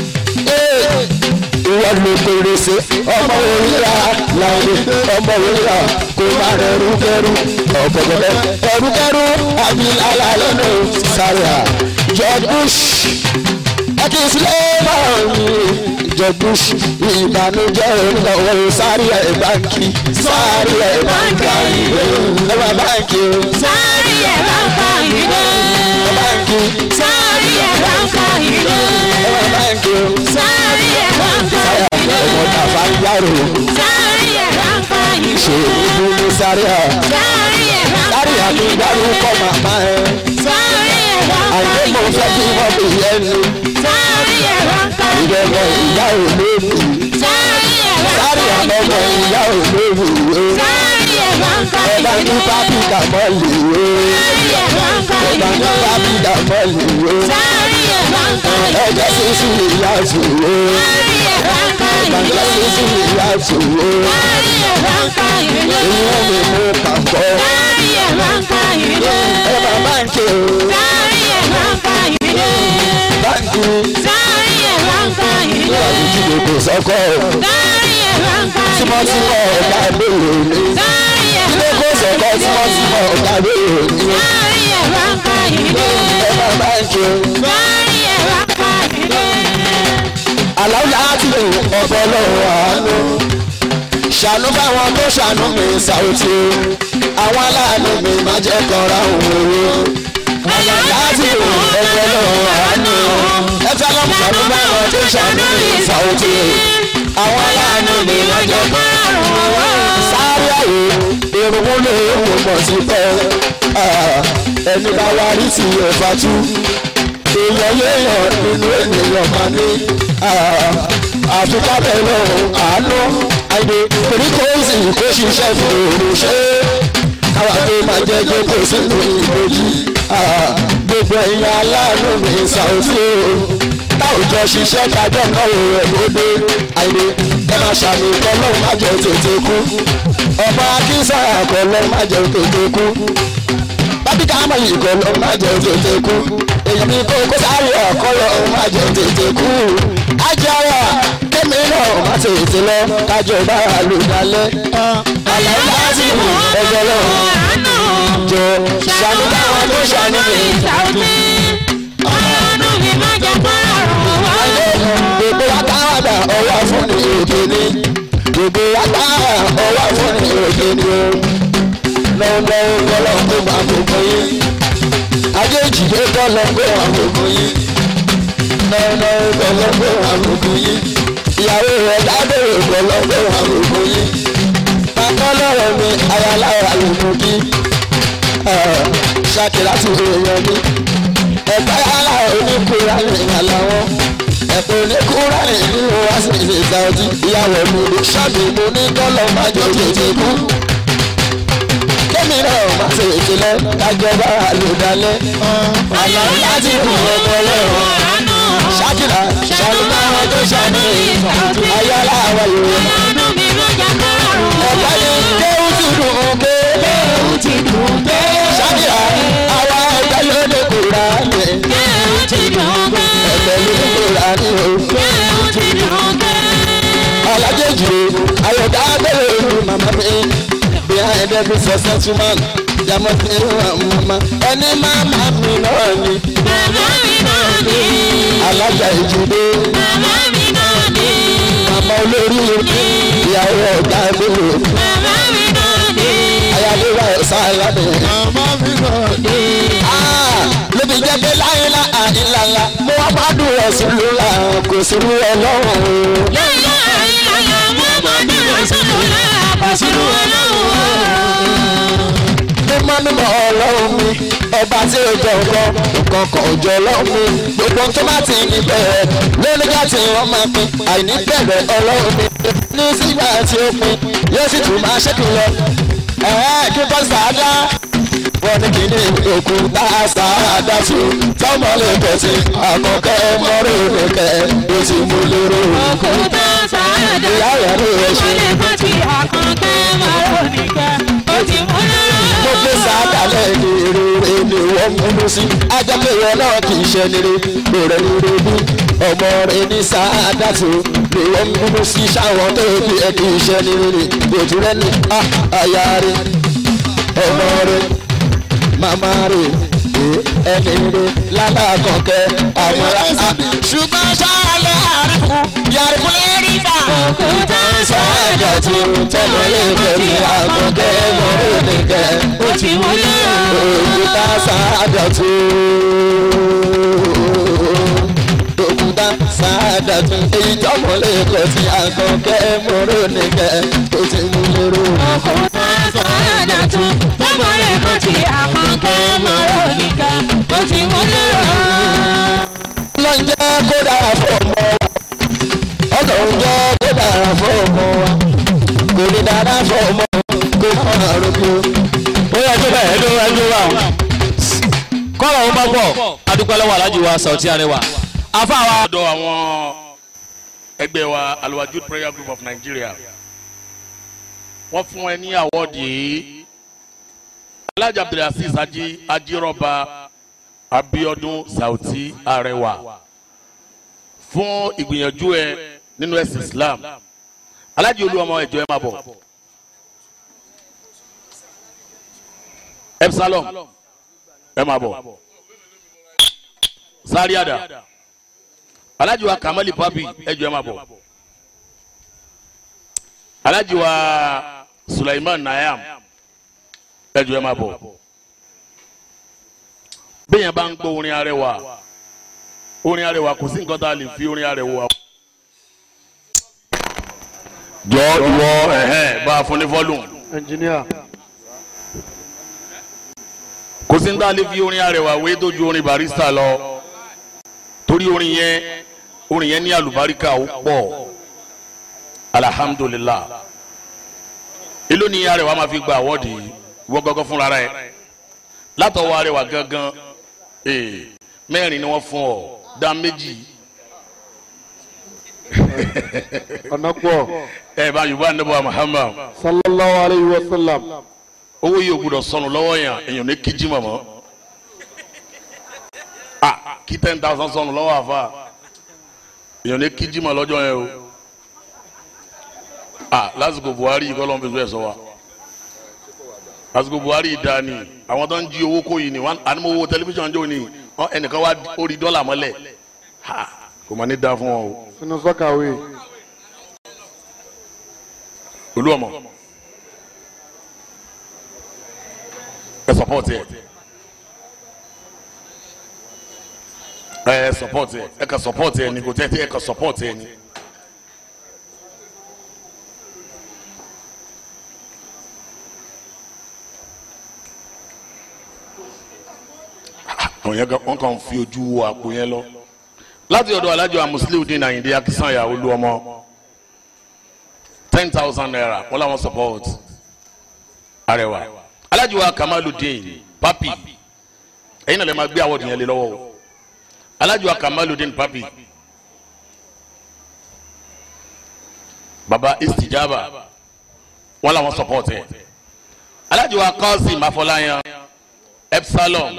ìwọ ló pèrèsè ọmọ òrìrà láìlè ọmọ òrìrà kò má rẹrú kẹrú ọ̀pọ̀gbọ̀dọ̀ ẹrú kẹrú abilala lẹ́nu sáré à george bush ẹkí sílẹ̀ máa ń george bush ìbànújẹ́ ìnáwó sáré ẹ̀ báńkì sáré ẹ̀ báńkì àìlè ẹ̀ bá báńkì o. Sáré ẹ̀ bá ń fa ìdè. báńkì Sáré ẹ̀ bá ń fa ìdè. ẹ̀ bá báńkì o. Sáré ẹ̀ bá ń fa sáyà ìdè. ọmọ tàfà ń yàrá Sáré ẹ̀ bá ń fa ìdè. ṣe ìlú ní sáré à Sáré ẹ̀ bá ń fa sáré àti ìdè. ìdárúkọ màmá ẹ Sáré ẹ̀ bá ń fa àìsí mo fẹ́ kí ìdè. wọ́n fi yẹ ni Sáré ẹ̀ bá ń fa ìdè. ìrẹ̀lẹ̀ ìyá ò lóbi Sáré ẹ̀ bá ń sáré fa àtọmọ ìdè. ìyá ò lóbi Sáré ẹ̀ bá ń fa ẹ bá ní ìdè. pápítà mọ́lì Sáré ẹ̀ bá ń fa ẹ bá ní ìdè. pápítà mọ́lì Sáré ẹ̀ bá ń fa ìdè. ẹ jẹ́ sísú ìyá tù Sáré ẹ̀ bá ń fa ẹ ìdè. jẹ́ sísú ìyá tù Sáré ẹ̀ bá ń fa ìdè. ìyẹn mi mú pàpọ̀ Sáré ẹ̀ bá ń fa ìdè. ẹ bá báńkì o Sáré ẹ̀ bá ń fa ìdè. báńkì Sáré ẹ̀ bá ń fa ìdè. ìdílé kò sọ́kọ̀ Sáré ẹ̀ bá ń fa ìdè. tímọ́tímọ́ ọ̀gá ìbéèrè ni Sáré ẹ̀ ilé bá kò ń fa sọ́kọ̀ ìdè. tímọ́tímọ́ ọ̀gá ìbéèrè ni Sáré ẹ̀ bá ń fa ìdè. ẹ bá báńkì o. Sáré ẹ̀ bá ń fa ìdè. aláwọ̀ láti lè ọ̀bọ̀ lọ́wọ́ àánú ṣàánú báwọn tó ṣàánú mi ṣàwùtí àwọn aláàánú mi má jẹ́ kọ́ra òun owó aláwọ̀ láti lè ọ̀bọ̀ lọ́wọ́ àánú ẹ̀fẹ́ lọ́mú ṣàánú báwọn tó ṣàánú mi ṣàwùtí àwọn aláàánú mi má jẹ́ kọ́ra òun owó sáré àyè irunmú lè wò mọ̀ sí pẹ́ ẹni bá wá rí ti ẹ̀fà tú èèyàn yéèyàn nínú ènìyàn máa ní àfikà bẹ̀rẹ̀ àánú àìdè oríkòósì kó ṣiṣẹ́ fún òrùṣẹ́ káwa tó máa jẹ́ jókòó sínú ìbòjì gbogbo ẹ̀yin aláàánú mi ṣàwùsí o táwùjọ ṣiṣẹ́ kájọ́ náà ò rẹ̀ lóde àìdè ẹ máa ṣàmì kọ́lọ́ má jẹ́ tètè kú ọba akínsàyà kọ́lọ́ má jẹ́ tètè kú bábí ká mọ̀ yìí kọ́ ló má jẹ́ tètè kú èyàn mi kó kó sáré ọ̀kọ́ lọ má jẹ́ tètè kú ajára kémi náà má tètè lọ kájọ bá a lò dalẹ̀ àlàyé láti mú ẹgbẹ́ lọ jọ ṣàánú báwọn tó ṣàánú mi. gbogbo akáwàdà ọwọ́ fún ní òde ní gbogbo akáwàdà ọwọ́ fún ní òde ní o lọ́wọ́lọ́wọ́ kọ́lọ́ tó bá gbogbo yín. alájèjì ló kọ́ lọ pé wọn gbogbo yín lọ́nà kọ́ lọ pé wọn gbogbo yín ìyàwó rẹ̀ dábẹ̀rẹ̀ kọ́ lọ pé wọn gbogbo yín bàbá lọ́rọ̀ mi ayalára ló mú kí ṣàkìlá ti rè yọ mí ẹ̀ka yàrá oníkura ní ìyàláwọ́ ẹ̀pọ̀ oníkura ní ìlú wa sì ṣe sáwọ́dí ìyàwó mi ló ṣàbí mo ní kọ́lọ́ máa jọ tètè kú kémi náà má ṣe ìkìlẹ̀ kájọba àlùdálẹ̀ àlọ́ láti kù ọmọ lẹ́wọ̀n ṣàkìlá ṣàlùmọ́ àwọn tó ṣàní ayọ́lá àwọn yorùbá ẹ̀ka yìí kéwù ti dùn ún ké kéwù ti dùn ún ké ṣàkìlá àwa ẹgbẹ́ ló ní kura ní ẹgbẹ́ ló ní kura ní o alájẹjì ayọ̀dá abẹ́rẹ́ ìlú màmá mi behind every successful man jàmọ́ sí màmá ẹni màmá mi náà ni alájà ìjìdé màmá olórí ìyàwó ọ̀gá ìbúrò ayáléwà sáyáde. lóbi jẹ́ pé láyélá àìlàlà mo wá bá dùn ẹ̀sùn lóla kò sí rú ọlọ́run mímọ́ mímọ́ ọlọ́run mi ọba tí ó jọ ọkọ nǹkan kan ò jọ ọlọ́run mi gbogbo tó bá ti ní bẹ̀rẹ̀ lónígbà tí wọ́n máa pin àìní bẹ̀rẹ̀ ọlọ́run mi ní sígbà tí ó pin yóò sì tún máa ṣẹ́kù lọ ẹ̀ẹ́ kí bọ́ sàádá wọ́n ní kí ní òkú tá a sàádá sí tọ́mọ lè tẹ̀sí àkọ́kẹ́ mọ́rẹ́ òkèkẹ́ ó ti mú lérò ìyá rẹ̀ ló rẹ̀ ṣe. mo gbé sàádàlẹ̀ ní rere ni wọ́n múlú sí ajápẹ̀wọ̀ náà kì í ṣe nílé lóore rere bí ọmọ rẹ ní sàádàtò ni wọ́n múlú sí sáwọn tó bí ẹ kì í ṣe nílé lójú rẹ ní àyà rẹ ọmọ rẹ màmá rẹ ẹni rẹ lálákọ̀ọ́kẹ́ àwọn ará ṣùgbọ́n sáálẹ̀ àríkù yàrá lẹ́rìí bá sàádàtò tọ́lọ́lẹ̀ pẹ̀lú àkọ́kẹ́ mọ́rẹ́ nìkẹ́ òkúta sáádàtò òkúta sáádàtò èyí tọ́mọ̀lẹ́ kọ̀ sí àkọ́kẹ́ mọ́rẹ́ nìkẹ́ tó ti mú lérò. lọ́njẹ́ kó dára fún ọmọ wa ọkàn jẹ́ kó dára fún ọmọ wa kò ní dára fún ọmọ kó máa rògbò. ó yẹ kí bẹ́ẹ̀ ẹjọ́ ẹjọ́ wà ó. kọ́lọ̀ ó bá pọ̀ adúpẹ́ lọ́wọ́ alájí wa Sauty Arẹwà afáwa. ọ̀dọ̀ àwọn ẹgbẹ́ wa Al-Wajud prayer group of Nigeria wọ́n fún ẹ ní àwọ́ọ̀dì yìí Alhaji Abdulaziz ají ajírọ́ba Abíọ́dún Sauty Arẹwà fún ìgbìyànjú ẹ nínú ẹ̀sìn Islam Alhaji olúwọmọ ẹjọ ẹ máa bọ̀ Epsilon ẹ máa bọ̀ Zaria Alhaji wa Kamali Papi ẹjọ ẹ máa bọ̀ Alhaji wa Sulaiman Nayam ẹjọ ẹ máa bọ̀ bẹ́ẹ̀ bá ń gbọ́ orin arẹwà orin arẹwà kò sí nǹkan tá a lè fi orin arẹwà. jọ ìwọ ẹhẹn bá a fún ní volume. engineer kò sí ní tá a lè fi orin arẹwà wé tó ju orin barista lọ torí orin yẹn orin yẹn ní àlùbáríkà ó pọ̀ alhamdulilah èló ni arẹwà máa fi gba àwọ́dì yìí wọ́n gángan fúnra rẹ̀ látọwọ́ arẹwà gangan ee mẹ́rin ni wọ́n fún ọ dá méjì ọ̀nà pọ̀ ẹ bá yorùbá níbo Muhammad sallallahu alayhi wa sallam owó yìí ò gbúdọ̀ sọnù lọ́wọ́ yẹn èèyàn ní kíjí mọ̀mọ́ ah kí ten thousand sọnù lọ́wọ́ àfa èèyàn ní kíjí mọ̀ lọ́jọ́ yẹn o ah lásìkò Buhari yìí kọ́ ló ń fi bẹ́ẹ̀ sọ wa lásìkò Buhari yìí dáa ni àwọn tó ń jí owó kó yìí ni wọn àni mo wo tẹlifíṣàn jò ní ọ ẹnìkan wá ó rí dọ́là mọ́lẹ̀ ha kò mà ní dáa fún wọn o sínú sọ́kàwé olúọmọ ẹ sọpọ́ọ̀tì ẹ ẹ support ẹ ẹ ka support ẹ ni kò tẹ́ ẹ ka support ẹ ni. àwọn yẹn wọn kàn fi ojú wo àpò yẹn lọ láti ọ̀dọ̀ alájọ amusiliu dín àyìndé akínsànyà olúọmọ ten thousand naira wọn làwọn support arẹwà alájọ wa kamaludin papi ẹ̀yin náà lè máa gbé àwọ̀dù yẹn lé lọ́wọ́ o alájọ wa kamaludin papi baba istijaba wọn làwọn support ẹ alájọ wa kọ́sìm afọláyan epsilon.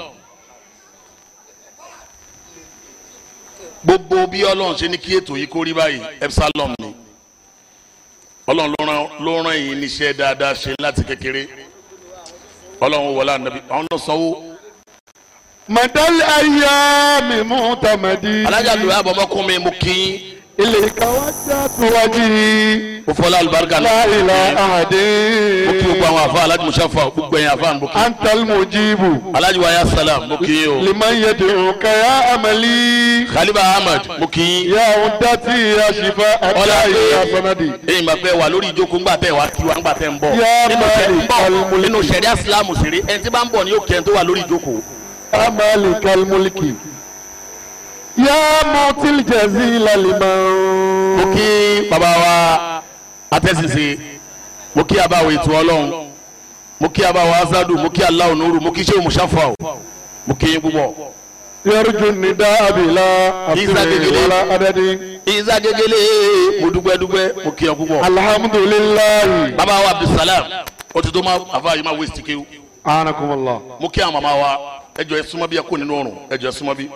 gbogbo bí ọlọ́run ṣe ní kí ètò yìí kó rí báyìí epsilon ni ọlọ́run ló rán ló rán yìí níṣẹ́ dáadáa ṣe láti kékeré ọlọ́run wọlé ànábi àwọn náà sanwó. madal ayami mutamadi. alájà lóye àbọ̀mọ́kún mi mú kí ilé ìkàwájà tó wájú. ó fọlá alùbáríkà lọ. láìla àdé. mo kí gbogbo àwọn àfa alájú musafa gbogbo ẹ̀yin àfa mo kí. antal mujibu. alájú wa ya salam mo kí o. liman yad'u kaya amali. khalifa ahmed mo kí. ya udati ya shifa ọlá ata ya pé sanadi. ẹ̀yin bá fẹ́ wà lórí ìjókòó ńgbà tẹ̀ wá kí wa ńgbà tẹ̀ ń bọ̀. Ya nínú sẹ- Malik ń bọ̀, al-Mulki. nínú sẹ̀ríà sílámù sèré ẹni tí bá ń bọ̀ ni yóò kẹ́ ẹni tó wà lórí ìjókòó. amali kalmulki. ya mutil jazila liman. mo kí baba wa atẹ́sísè mo kí abáwo ètò ọlọ́run mo kí abáwo azadu mo kí aláwo nuru mo kí sèwé musafa o mo kí yín púpọ̀. yarju nida abila Isa asiri gegele. wala adadi. isa gegele mo dúpẹ́ dúpẹ́ mo kí yín púpọ̀. alhamdulilayi. baba wa abdulsalam o ti tó ma afa yìí ma wéṣì kéwù anakumala. mo kí àwọn mama wa ẹ jọ̀ọ́ ẹ súnmọ́ bí ẹ kó nínú ọrùn ẹ jọ̀ọ́ ẹ súnmọ́ bí.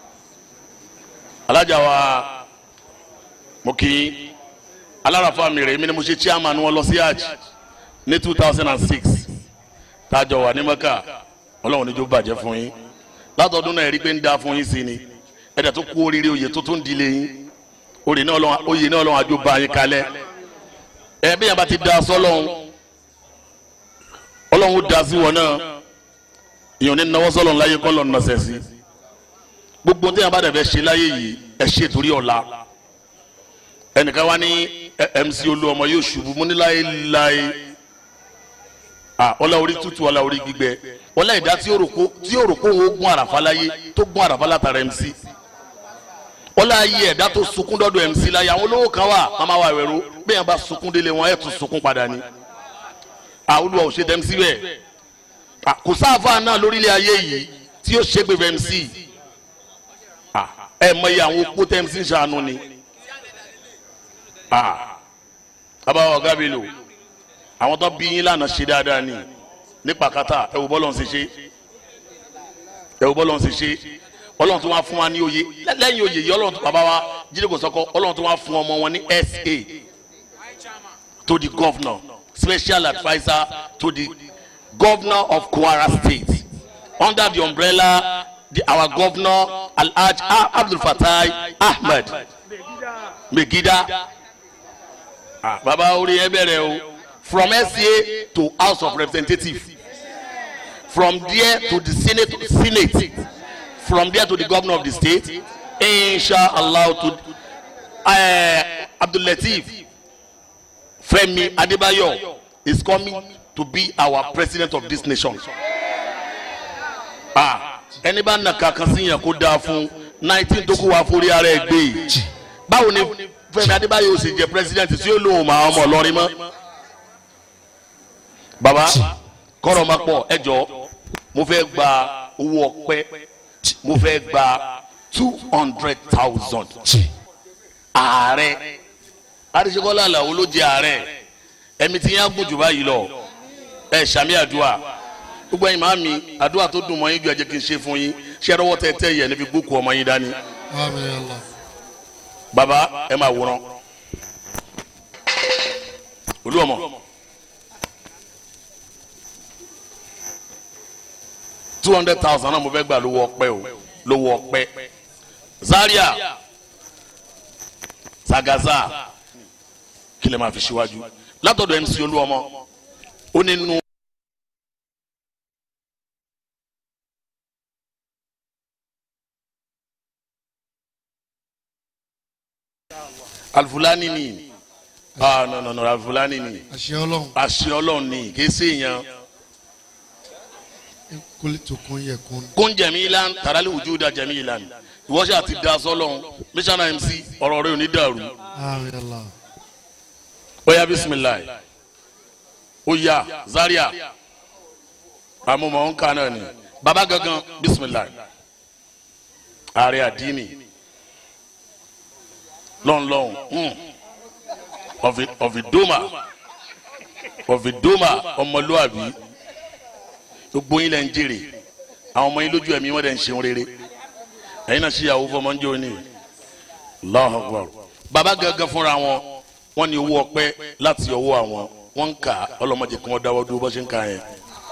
alájà wa mo kí yín alárafa mi rè mí ni mo ṣe chairman wọn lọ sí hajj ní two thousand and six tájọ wà ní mẹ́kà ọlọ́run níjó bàjẹ́ fún yín látọdún náà rí pé ń da fún yín sí ni ẹ̀dẹ̀ tó kú oríire oyè tó tún dilé yín oyè náà ọlọ́run oyè náà ọlọ́run àjò bá yín kalẹ̀ ẹ̀ bí yẹn bá ti da sọ́lọ́run ọlọ́run da sí wọn náà ìyọ̀n ní nawọ́ sọ́lọ́run láyé kọ́ lọ́nà náà sẹ́sì gbogbo tí yẹn bá dẹ̀ fẹ́ ṣe láyé yìí ẹ̀ ṣe torí ọ̀la ẹnìkan wá ní ẹ- mc olúọmọ yóò ṣubú mú ní láéláé ah ọlá orí tútù ọlá orí gbígbẹ ọlá ìdá tí yóò rò kó tí yóò rò kó òun ó gún àràfà láyé tó gún àràfà látara mc ọlá ayé ẹ̀dá tó sunkún dọ́dọ̀ mc láyé àwọn olówó kan wà màmá wa ẹ̀rọ bí yẹn bá sunkún délé wọn ẹ̀ tún sunkún padà ni ah olúwa ò ṣe tẹ́ mc bẹ́ẹ̀ ah kò sáfà náà lórílẹ̀ ayé yìí tí yóò ṣègbè fẹ́ mc ah ẹ̀ mọ iye àwọn opó tẹ́ mc ń ṣàánú ni ah abawo ọ̀gá mi lò àwọn tó bí yín lánàá ṣe dáadáa ni nípa kata ẹ wò bọ́lọ̀ ń ṣe ṣe ẹ wò bọ́lọ̀ ń ṣe ṣe ọlọ́run tó wá fún wa ní oyè lẹ́yìn oyè yìí ọlọ́run tó bàbá wa jíde kò sọ́kọ́ ọlọ́run tó wá fún ọmọ wọn ní sa to the governor special adviser to the governor of Kwara State under the umbrella the, our governor Alhaj Abdul Fatai Ahmed Megida ah baba orí ẹ bẹ̀rẹ̀ o from SCA to House of Representatives from there to the Senate Senate from there to the governor of the state inshallah to uh, Abdul Lateef Femi Adebayo is coming to be our president of this nation ah ẹni bá nà kankan sí yẹn kó dáa fún nineteen tó kú wa forí ara ẹ gbé yìí báwo ni Fẹ́mi Adébáyọ̀ ṣe jẹ president tí ó lóun máa ọmọ Ìlọrin mọ́ baba kọ́rọ̀ máa pọ̀ ẹ jọ mo fẹ́ gba owó ọpẹ́ mo fẹ́ gba two hundred thousand ààrẹ àdìsíkọ́lá àlàó ló jẹ ààrẹ ẹ̀mí tí yẹn á gùn jù báyìí lọ ẹ ṣàmì àdúrà gbogbo ẹ̀yin máa mi àdúrà tó dùn mọ́ yín ju ẹ̀jẹ̀ kí n ṣe fún yín ṣé ẹ̀rọwọ́ tẹ tẹ yẹ níbi gbókù ọmọ yín dání baba ẹ máa wòran olú ọmọ two hundred thousand náà mo fẹ́ gbà lówó ọpẹ́ o lówó ọpẹ́ Zaria Zagaza kí lè máa fi síwájú látọ̀dọ̀ MC olú ọmọ ó ní nù. alifulani ni ah no no no alifulani ni àṣẹ ọlọ́run àṣẹ ọlọ́run ni kì í ṣe èèyàn kólé tó kún yẹ kún. kún jẹ̀mílan tàràlẹ̀ wujuda jẹ̀mílan ìwọ́sẹ̀ àti dasọ́lọ́run mísánà mc ọ̀rọ̀ rẹ̀ ò ní dàrú àmì àlá ó yá bisimilayi ó yá zaria àmúmọ̀ ń kà náà ni baba gangan bisimilayi ààrẹ àdínì lọ́nlọ́n ọ̀fìdómà ọ̀fìdómà ọmọlúwàbí gbogbo yín lẹ́ ń jèrè àwọn ọmọ yín lójú ẹ̀mí wọ́n dẹ̀ ń ṣeun rere ẹ̀yin náà ṣíyàwó fọmọ ń jẹ́ òní Allahu Akbar baba gangan fúnra wọn wọ́n ní owó ọpẹ́ láti ọwọ́ àwọn wọ́n ń kà á ọlọ́mọdé kí wọ́n dáwọ́ dúró bó ṣe ń kà yẹn.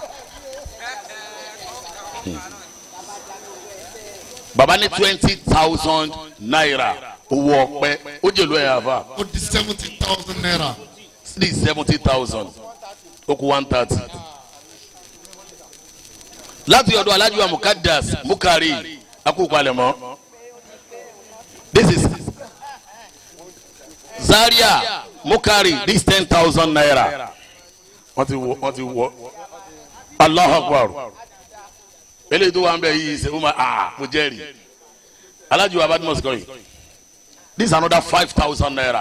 baba ní twenty thousand naira owó ọpẹ́ ó jèlú ẹ̀ àfà ó di seventy thousand naira. three seventy thousand ó kú one thirty. láti ọ̀dọ̀ alájú wa mukadas mukari akókalẹ̀mọ́ this is zaria mukari this ten thousand naira wọ́n ti wọ wọ́n ti wọ Allahu Akbar eléyìí tó wà ń bẹ yìí ṣe ó ma ah mo jẹ́rìí alájú wa badmus kọ́ yìí this is another five thousand naira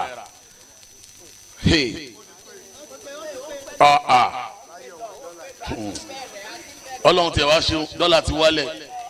hey ah ah Hmm. ọlọ́run tiẹ̀ wá ṣeun dọ́là ti wálẹ̀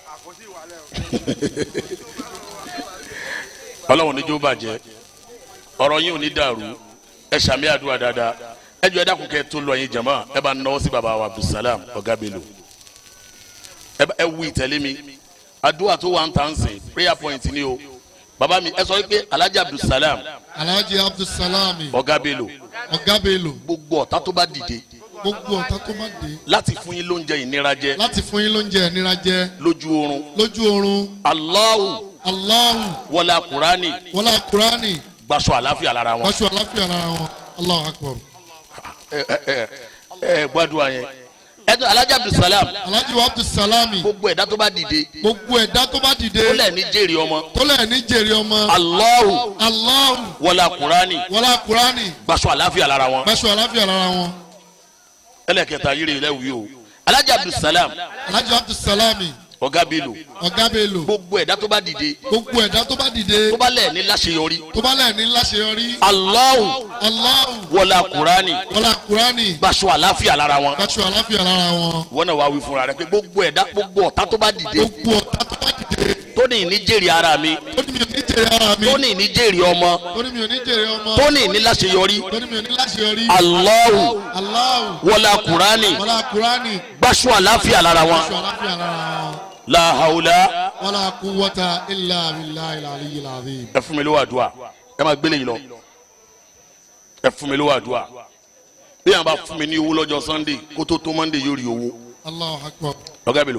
ọlọ́run níjó bàjẹ́ ọ̀rọ̀ yín ò ní dàrú ẹ ṣàmì àdúrà dáadáa ẹ jọ ẹ dákun kẹ́ tó lọ yín jàmá ẹ bá náwó sí baba wa abdulsalam ọ̀gá bello ẹ bá- ẹ wú ìtẹ̀lé mi àdúrà tó wà ń tà ń sìn prayer point ni o baba mi ẹ sọ wípé alhaji abdulsalam alhaji abdulsalami ọ̀gá bello ọ̀gá bello gbogbo ọ̀tá tó bá dìde gbogbo ọ̀tá tó má dé láti fún yín lóúnjẹ ìnira jẹ láti fún yín lóúnjẹ ìnira jẹ lójú oorun lójú oorun Allahu aláwù wọlé kurani wọlé kurani gbaṣọ àlàáfíà lára wọn. wáṣọ àláfíà lára wọn aláwù akbar ẹ ẹ ẹ ẹ gbàdúrà yẹn. ẹ tó alhaji abdulsalam alhaji wa abdulsalami gbogbo ẹ̀dá tó bá dìde gbogbo ẹ̀dá tó bá dìde ó lẹ̀ ní jèrè ọmọ. tó lẹ̀ ní jèrè ọmọ Allahu aláwù wọlé kurani wọlé kurani gbaṣọ àlàáfíà lára wọn. wáṣọ àláfíà lára wọn ẹlẹ́kẹta yìí rè lẹ́wìí o alhaji abdulsalam alhaji wa abdulsalami ọ̀gá bílò ọ̀gá bello gbogbo ẹ̀dá tó bá dìde gbogbo ẹ̀dá tó bá dìde tó bá lẹ̀ ní láṣeyọrí. tó bá lẹ̀ ní láṣeyọrí Allahu aláwù wọlé kurani wọlé kurani gbaṣọ àlàáfíà lára wọn. wáṣọ àláfíà lára wọn wọn náà wá wí fúnra rẹ pé gbogbo ẹ̀dá gbogbo ọ̀tá tó bá dìde gbogbo ọ̀tá tó bá dìde tó ní ní jèrè ara mi tó ní mi ò ní jèrè ara mi tó ní ní jèrè ọmọ tó ní mi ò ní jèrè ọmọ tó ní ní láṣeyọrí tó ní mi ò ní láṣeyọrí Allahu aláwù wọlá kurani wọlé kurani gbaṣọ àlàáfíà lára wọn wáṣọ àláfíà lára wọn la hawla wọlé kúwọ́ta ilà abilà ilà aliyu làbí. ẹ fún mi lówó àdúrà ẹ máa gbélé yìí lọ ẹ fún mi lówó àdúrà bí yàrá bá fún mi ní owó lọ́jọ́ Sunday kó tó tó Monday yóò rí owó aláwù akbar lọ́gá mi lò.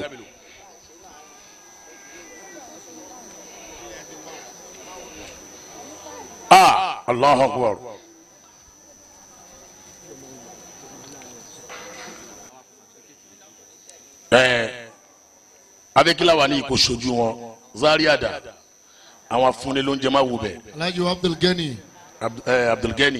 ah Allahu Akbar. ẹ abẹ́kílá wà ní ipò sojú wọn Zaria dà àwọn afúnni ló ń jẹ máa wù bẹ́ẹ̀ alhaji wa abdulgani Abd- eh, abdulgani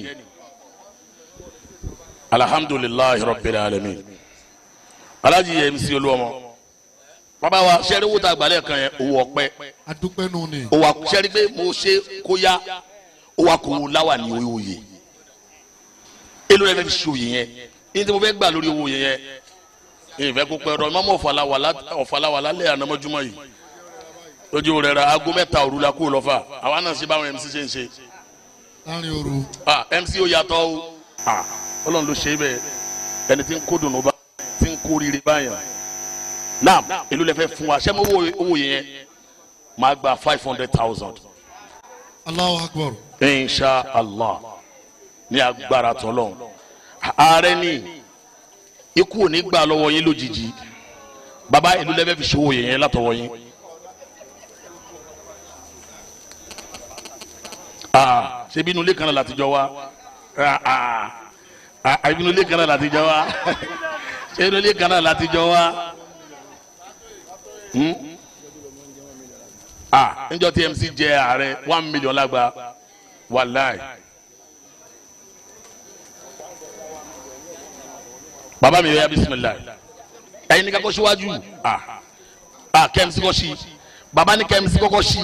alhamdulilayi rabbil alamin alaji yẹ mc olúwọmọ bàbá wa sẹ́rí wò tá a gbalẹ̀ kan yẹn owó ọpẹ́ adúpẹ́ nù ni owó akọ sẹ́rí pé mo ṣe kó yá owó akọ láwà ní owó yẹ èlò rẹ fẹ́ fi ṣòye yẹn ní tí mo fẹ́ gbà lórí owó yẹn yẹn ìfẹ́ kó pẹ́ ọ̀rọ̀ mọ́mọ́ ọ̀fàlàwà lálẹ́ ànámọ́júmọ́ yìí lójú rẹ̀ ra aago mẹ́ta òru la kó lọ́fà àwa náà ṣe báwọn mc ṣe ń ṣe láàrin òru ah mc ó yàtọ̀ o ah ọlọ́run ló ṣe é bẹ́ẹ̀ ẹni tí ń kó dùnú bá tí ń kó rire báyàn naam èló lẹ fẹ́ fún wa ṣé mo wo owó yẹn máa gba five hundred thousand aláwù akbar insha allah ní agbára tọ́lọ́run ààrẹ ní ikú ò ní gbà lọ́wọ́ yín lójijì baba èló lẹ fẹ́ fi ṣòwò yẹn látọwọ́ yín ah ṣé bínú ilé kan náà láti jọ wá ah ah ah bínú ilé kan náà láti jọ wá ṣé bínú ilé kan náà láti jọ wá hmm? ah níjọ́ tí mc jẹ ààrẹ one million lágbá wàláì. bàbá mi yẹ bisimilayi ẹyin ní kakọ síwájú ah ah kẹmísì kọ sí bàbá ní kẹmísì kọkọ sí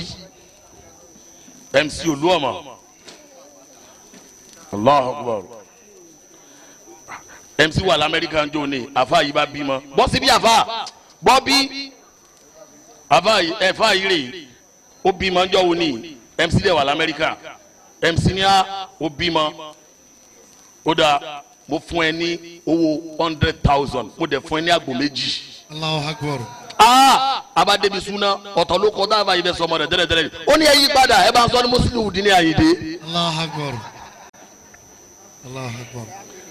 mc olúọmọ allah akbar mc wà lamẹríkà ń jó ni àfa yìí bá bímọ bọ́ síbí àfa bọ́ bí àfa yìí ẹ̀fà yìí rè ó bímọ ń jọ wo ni mc dẹ̀ wà lamẹríkà mc ní a ó bímọ ó dáa mo fún ẹ ní owó hundred thousand mo dẹ̀ fún ẹ ní àgbò méjì. Allahu Akbar. aa abadebi suna ọ̀tọ̀ ló kọ́ dáàbà yìí bẹ sọmọ rẹ tẹ́lẹ̀tẹ́lẹ̀ ó ní ẹ yí padà ẹ bá ń sọ ní mùsùlùmí dín ní àyèdè. Allahu Akbar. Allahu Akbar.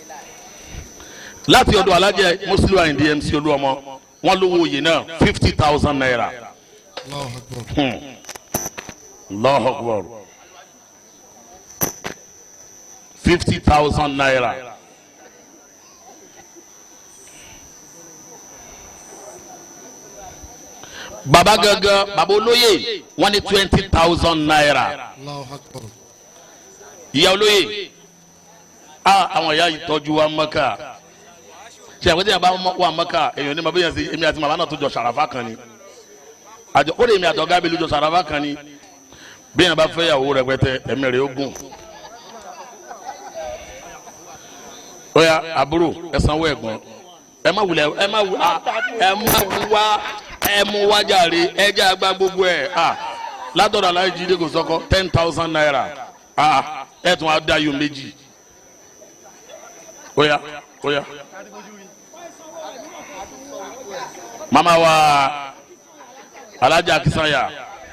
láti ọ̀dọ̀ alájẹ mùsùlùmí àyèdè mc olúọmọ wọn lówó oyè náà fifty thousand naira. Allahu Akbar. Hmm. Allahu Akbar. fifty thousand naira. baba gangan baba olóye wọn ní twenty thousand naira Allahu Akbar. ìyá olóye a àwọn ìyá yìí tọ́jú wa mọ́kà ṣe àpótí yàrá wà mọ́kà èèyàn ní ma bóyá sí èmi àti màmá náà tó jọ sàràfà kan ni àjọ ó lè mi àtọ̀gá mi lójó sàràfà kan ni bí yàrá bá fẹ́ yàwó rẹpẹtẹ ẹ̀mí rẹ̀ ó gùn. ó yá àbúrò ẹ sanwó ẹ̀gbọ́n ẹ má wulẹ̀ ẹ má wù á ẹ má wá ẹ mú wá jàre ẹ jẹ́ àgbà gbogbo ẹ̀ à látọ̀dọ̀ aláì jíde kò sọ́kọ́ ten thousand naira à ẹ tún á dá yóò méjì ó yá ó yá. mama wa alaja kisanya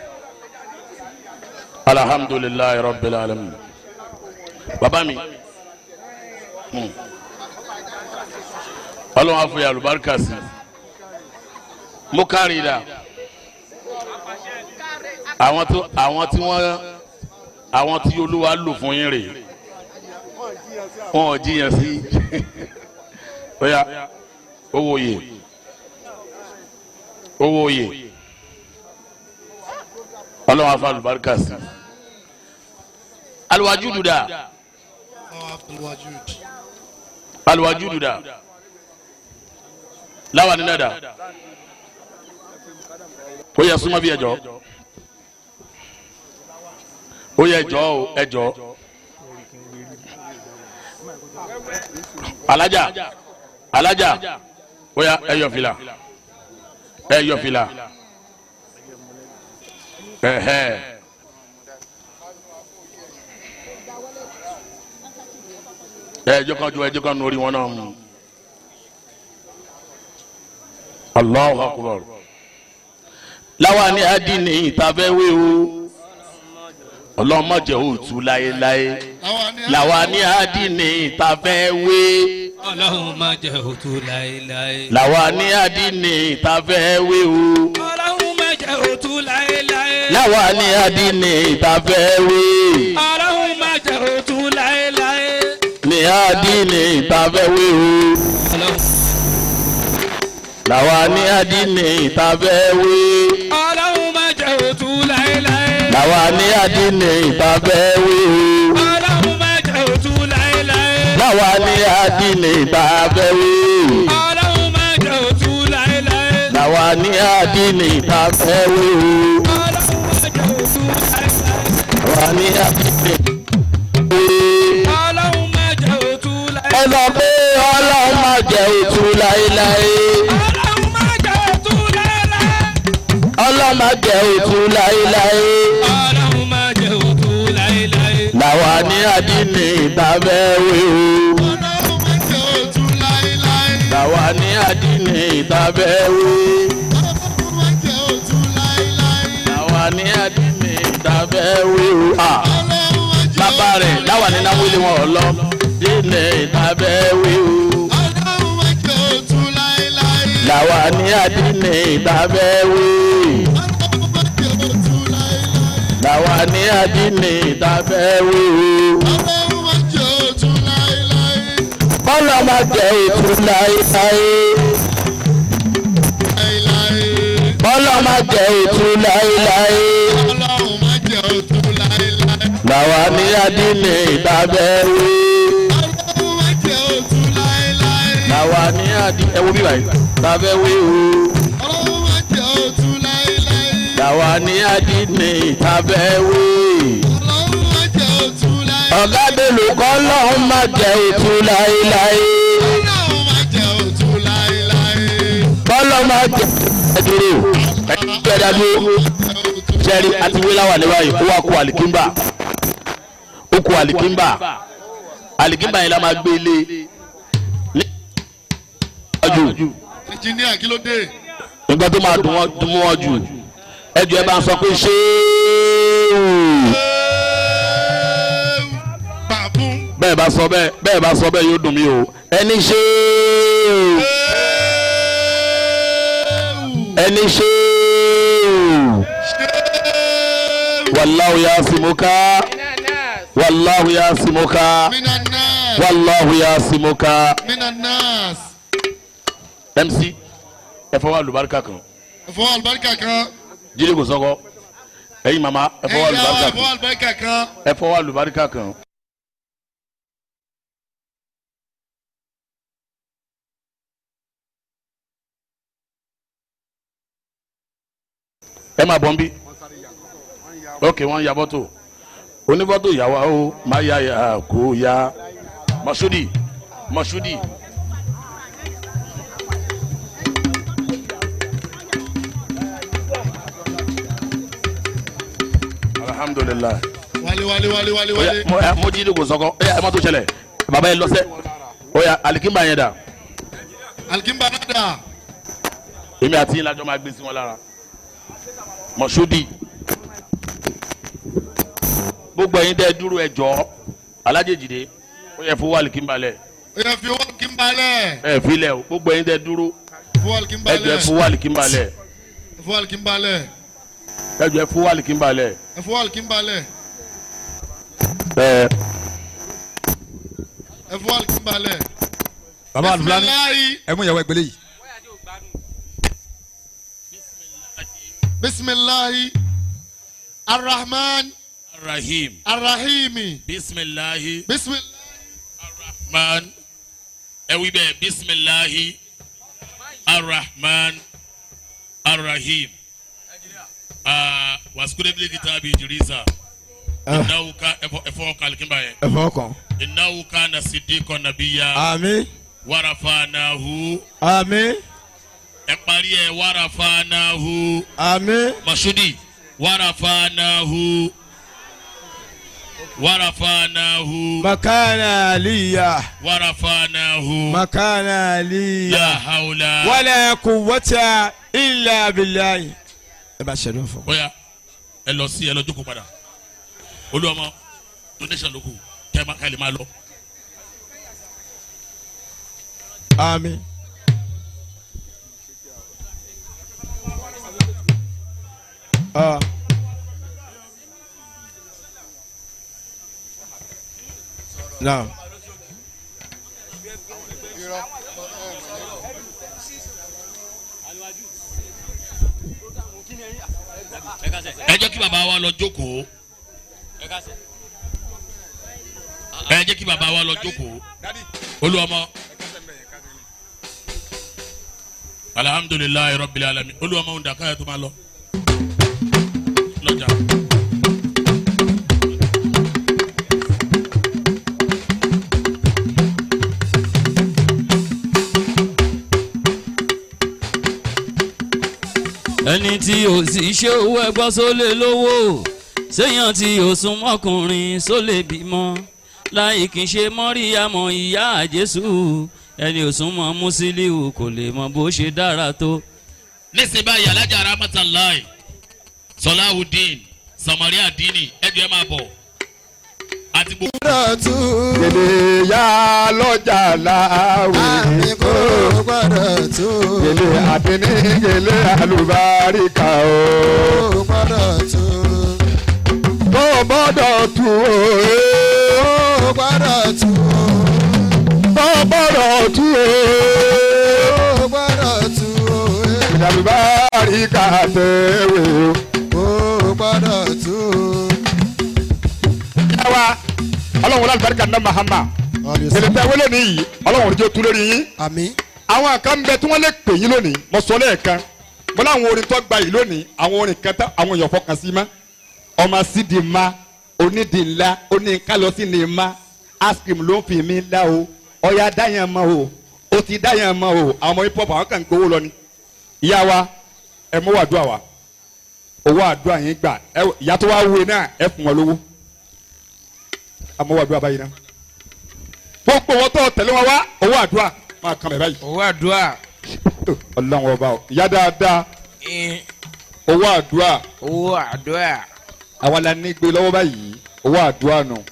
alhamdulilayi rabbil alamin baba mi hmm. ọlọ́run afọ ya alubarika sí mo kárí da àwọn tó àwọn tí wọ́n àwọn tí olúwa lò fún yín rè wọn ò jiyàn sí ó yá owó yè owó yè ọlọ́run afọ alubarika sí aluwajudu da Allahu Abdul Wajud. aluwajudu da lawa ni nada ó yẹ súnmọ́ bí ẹjọ́ ó yẹ ẹjọ́ o ẹjọ́ alájà alájà ó yà ẹyọ fìlà ẹyọ fìlà ẹhẹ. ẹjọ́ kan ju ẹjọ́ kan nu orí wọn náà mu. Allahu akbar. láwa ní adínì ìtafẹ́wé o ọlọ́mọdé òtún láéláé láwa ní adínì ìtafẹ́wé ọlọ́run má jẹ́ òtún láéláé. láwa ní adínì ìtafẹ́wé o ọlọ́run má jẹ́ òtún láéláé. láwa ní adínì ìtafẹ́wé ọlọ́run má jẹ́ òtún láéláé. ní adínì ìtafẹ́wé o ọlọ́run láwa ní adínì ìtafẹ́wé ọlọ́run má jẹ́ òtún láéláé. láwa ní adínì ìtafẹ́wé o. ọlọ́run má jẹ́ òtún láéláé. láwa ní adínì ìtafẹ́wé ọlọ́run má jẹ́ òtún láéláé. láwa ní adínì ìtafẹ́wé o. ọlọ́run má jẹ́ òtún láéláé. láwa ní adínì ọlọ́run má jẹ́ òtún láéláé. ẹ lọ pé ọlọ́run má jẹ́ òtún láéláé ọlọ́run má jẹ́ òtún láéláé. ọlọ́run má jẹ́ òtún láéláé ọlọ́run má jẹ́ òtún láéláé. láwa ní adínì ìtafẹ́wé o. Ọlọ́run má jẹ́ òtún láéláé. láwa ní adínì ìtafẹ́wé Ọlọ́run má jẹ́ òtún láéláé. láwa ní adínì ìtafẹ́wé o. Ah. Ọlọ́run má jẹ́ bàbá rẹ̀ láwa ní náwó ilé wọn lọ dínì ìtafẹ́wé o. Ọlọ́run má jẹ́ òtún láéláé. làwa ní adínì ìtafẹ́wé Ọlọ́run má jẹ́ òtún láéláé. làwa ní adínì ìtafẹ́wé Ọlọ́run má jẹ́ òtún láéláé. ọlọ́mọ jẹ́ ètò láéláé Láéláé. ọlọ́mọ jẹ́ ètò láéláé Ọlọ́run má jẹ́ òtún láéláé. làwa ní adínì ìdábẹ́wé ọlọ́run má jẹ́ òtún láéláé. làwa ní adínì ẹ wo bí báyìí ìdábẹ́wé o ọlọ́run má jẹ́ òtún láéláé. làwa ní adínì ìdábẹ́wé. ọlọ́run má jẹ́ òtún láéláé. ọ̀gá dèlù kọ́ lọ́hún má jẹ́ òtún láéláé. ọlọ́run má jẹ́ òtún láéláé. bọ́lọ̀ má jẹ́ ẹ̀dúró ẹ̀dúró sẹ́rí àti wíláwà ní báyìí ó wà kó àlìkínbà ó kó àlìkínbà àlìkínbà yẹn la máa gbé ilé ní ọjọ́ ẹnjìníà kí ló dé. nígbà tó máa dùn wọ́n dùn wọ́n jù ẹjọ́ ẹ bá ń sọ pé ṣé bàbún. bẹ́ẹ̀ bá sọ bẹ́ẹ̀ bẹ́ẹ̀ bá sọ bẹ́ẹ̀ yóò dùn mí o ẹni ṣé ẹni ṣé wàláhu yasimuka wàláhu yasimuka minanas. wàláhu yasimuka minanas. mc ẹ fọwọ́ àlùbáríkà kan ẹ̀fọ́ àlùbáríkà kan. jíde kò sọ́kọ́ ẹ̀yin màmá ẹ fọwọ́ ẹ̀yà àlùbáríkà ẹ̀fọ́ kan àlùbáríkà kan. ẹ fọwọ́ àlùbáríkà kan. ẹ máa bọ̀ ń bí ok wọ́n ya fọ́tò onífọ́tò ìyàwó o máa ya ya kó ya mọ̀ṣúdì mọ̀ṣúdì. alhamdulilayi wálé wálé wálé wálé oya wálé. mo ẹ mo jí ní kò sọkọ ẹ ẹ má tó ṣẹlẹ̀ baba yẹ lọsẹ oya alikimba yẹn dà alikimba nada. èmi àti yín lajọ máa gbé sí wọn lára mọṣúdì gbogbo ẹ̀yin dẹ dúró ẹ jọ alájèjìdé ó yẹ fún alikimba lẹ ó yẹ fi owó alikimba lẹ̀. ẹ filẹ o gbogbo ẹ̀yin dẹ dúró fún alikimba ẹ jọ ẹ lẹ̀. fún alikimba lẹ fún alikimba lẹ̀. ẹ jọ ẹ fún alikimba lẹ fún alikimba lẹ̀. ẹ fún alikimba lẹ̀. baba alufilani bisimilayi ẹ mú ìyàwó ẹgbẹlẹ yìí. bisimilayi arahman rahim arahimi bisimilahi bisimilayi man ẹ wí bẹ́ẹ̀ bisimilahi arahman arahim aa wasukudebile kitabi idrisa inawu ka ẹfọ kalikimba yẹ ẹ fọwọ́ kàn. inawu ka na sidiko nabiya àmín warafanahu àmín ẹ parí ẹ warafanahu àmín masudi warafanahu warafanahu makana aliya warafanahu makana aliya la hawla wala quwwata illa billahi. ẹ bá ṣẹlẹ̀ fún. bóyá ẹ lọ sí ẹ lọ jókòó padà olúwọmọ donation ló kù kẹ má kẹlẹ má lọ. àmín. Ah. Now. ẹ jẹ́ kí bàbá wa lọ jókòó ẹ jẹ́ kí bàbá wa lọ jókòó olúwọmọ alihamudulilayi rọbìlì alami olúwọmọ ń dàkọ́ ẹ tó máa lọ lọ́jà. ẹni tí ò sì ṣe owó ẹgbọ́n sólè lówó séèyàn tí ò sún mọ́kùnrin sólè bímọ láì kì í ṣe mọ́ríyàmọ̀ ìyá jésù ẹni ò sún mọ́ mùsílíù kò lè mọ bó ṣe dára tó. nísìnyí báyìí alájà rahmatulahi sọláhùdín samaria dini ẹjọ ẹ máa bọ̀ àti gbogbo. gèlè ya lọ́jà láwùjọ. àmì kò gbọ́dọ̀ tó. gèlè àdínní gèlè àlùbáríkà o. kò gbọ́dọ̀ tó. tó gbọ́dọ̀ tu o. kò gbọ́dọ̀ tó. tó gbọ́dọ̀ tu o. kò gbọ́dọ̀ tó. gèlè àlùbáríkà tẹ̀wé o. kò gbọ́dọ̀ tó. ọlọ́run wọlé alibarika ní mahama tẹlifẹ wọlé ní yìí ọlọ́run oníjó tu lórí yín àmín àwọn kan bẹ tí wọ́n lè pè yín lónìí mo sọ lẹ́ẹ̀kan mo láwọn orin tó gba yìí lónìí àwọn orin kan tá àwọn èèyàn fọkàn sí ma ọmọ sídi ma onídìí ńlá oníkálọ́sí ni ma ice cream ló ń fi mí lá o ọ̀ya dáyàn mọ́ o ó ti dáyàn mọ́ o àwọn ọmọ hip hop àwọn kan ń gbowó lọ ni ìyá wa ẹ mọ́ wà dúà wa owó àdúrà yín gbà ẹ ìyá tó wá wúwe náà ẹ fún wọn lówó àmọ́ wà dúà báyìí náà gbogbo wọn tó tẹ̀lé wọn wá owó àdúrà máa kàn mí báyìí owó àdúrà ọlọ́run ọba o ìyá dáadáa owó àdúrà owó àdúrà. àwa la ní gbé lọ́wọ́ báyìí owó àdúrà nù.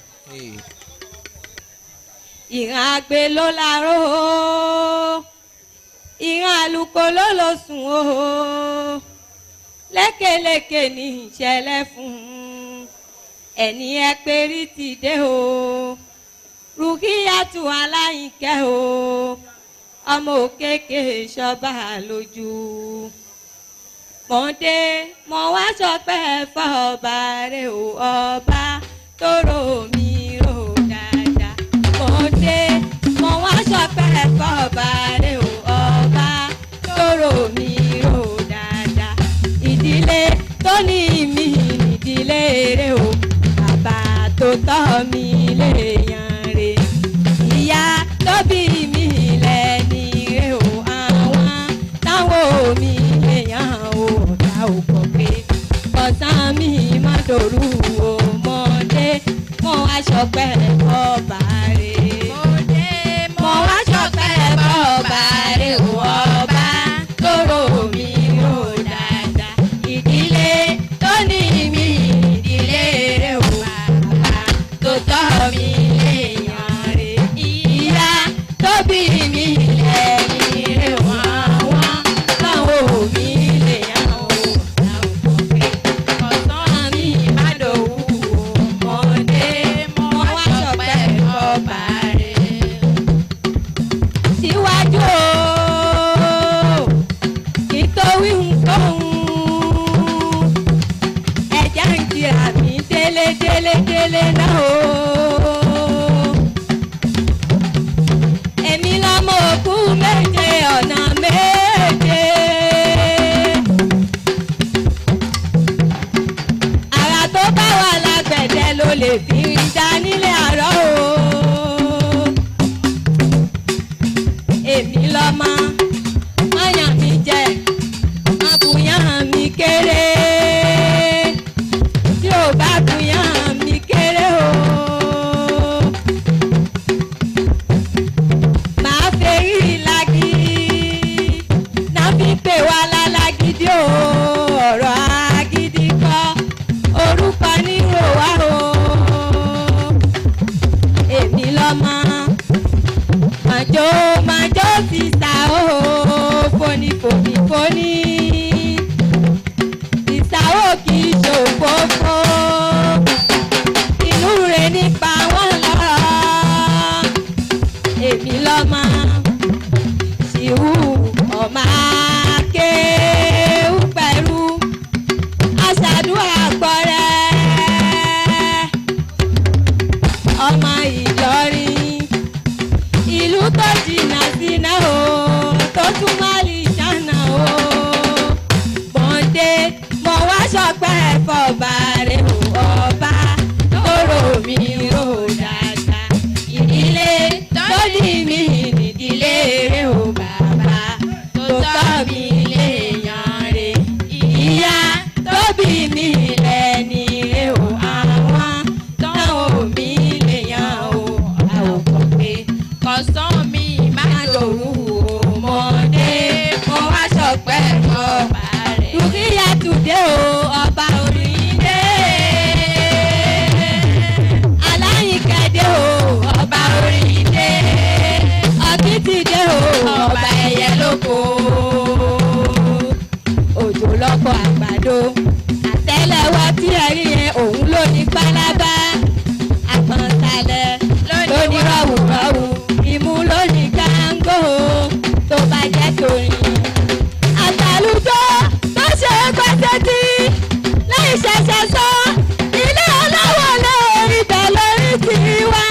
ìran àgbẹ̀ ló laró o ìran àlùkò ló lọ sùn o lékeleke ní ìṣẹ̀lẹ̀ fún ẹni ẹ pérí ti dé o rúkìyàtú aláìkẹ́ o ọmọ òkèké ṣọba lójú mọ̀dé mọ̀ wá sọpẹ́ fọba rẹ o ọba tó rò mí rò dáadáa mọ̀dé mọ̀ wá sọpẹ́ fọba rẹ o ọba tó rò mí rò dáadáa ìdílé tó ní mi ìdílé rẹ o bàbá tó tọ́ mi léèyàn rè ìyá tó bí mi lẹ́ni rẹ o àwọn táwọn mi èèyàn ò dá ò kọ̀ pé ọ̀sán mi má dòrú o mọ̀dé mọ̀ wá ṣọpẹ́ ọba rè mọ̀ wá ṣọpẹ́ ọba rè o ọba tó rò mí rò dáadáa ìdílé tó ní mi ìdílé rè o bàbá tó tọ́ mi léèyàn rè ìyá tó bí mi lẹ́yìn rè wọ́n wọ́n táwọn òbí léèyàn o làwọn kọ̀ pé ọ̀sán mi má dòwú o mọ̀dé mọ̀ wá ṣọpẹ́ ọba rè síwájú o kí tó wí nǹkan ẹ̀já ń kira mi délé délé délé náà o. èmi lọ́mọ òkú méje ọ̀nà méje. àrà tó bá wà lágbẹ̀dẹ ló lè fi dá nílé àárọ̀ o èmi lọ́mọ mọ́yàn mi jẹ àbùyàn mi kéré tí ò bá bùyàn mi kéré o. màá fẹ́rí lagi náà fi pè wá lálágídí o ọ̀rọ̀ agídí kọ́ orúkọ nírò wá o èmi lọ́mọ màjò màjò ti sà ó foni foni foni ìsàwò kì í ṣòfófó inú rẹ̀ nípa wọn lọ èmi lọ́mọ ṣìwù ọmọ akéwù pẹ̀lú aṣàdúrà gbọ́rẹ́ ọmọ Ìlọrin ìlú tó jìnnà síná o tó tún má lè ṣàna o bọ̀ǹdé mo wá ṣọpẹ́ fọba rẹ̀ o ọba tó rò mí rò dáadáa ìdílé tó ní mi nídìílé rẹ̀ o bàbá tó tọ́ mi léèyàn rẹ̀ ìyá tó bí mi lẹ́ni rẹ̀ o àwọn táwọn mi léèyàn o àwòkọ́ pé kọ̀sán mi má lòrù ọmọdé mo wá ṣọpẹ́ ọba rẹ̀. dùkìyà tùdé o ọba oríire. aláyìnkẹ́dé o ọba oríire. ọ̀kìtìdé o ọba ẹ̀yẹ lóko. òjò lọ́kọ̀ àgbàdo. àtẹ́lẹwọ́ tí ẹ rí yẹn òun ló ní pálábá. àpọ̀nsalẹ̀ ló ní rọ̀wùrọ̀wù. ìmú ló ní gángó tó bá jẹ́ torin. àtàlùjọ tó ṣe é pẹ́sẹ́ tí lẹ́yìn ṣẹ̀ṣẹ̀ sọ ilé ọlọ́wọ́ lórí bẹ̀ lórí tiwa.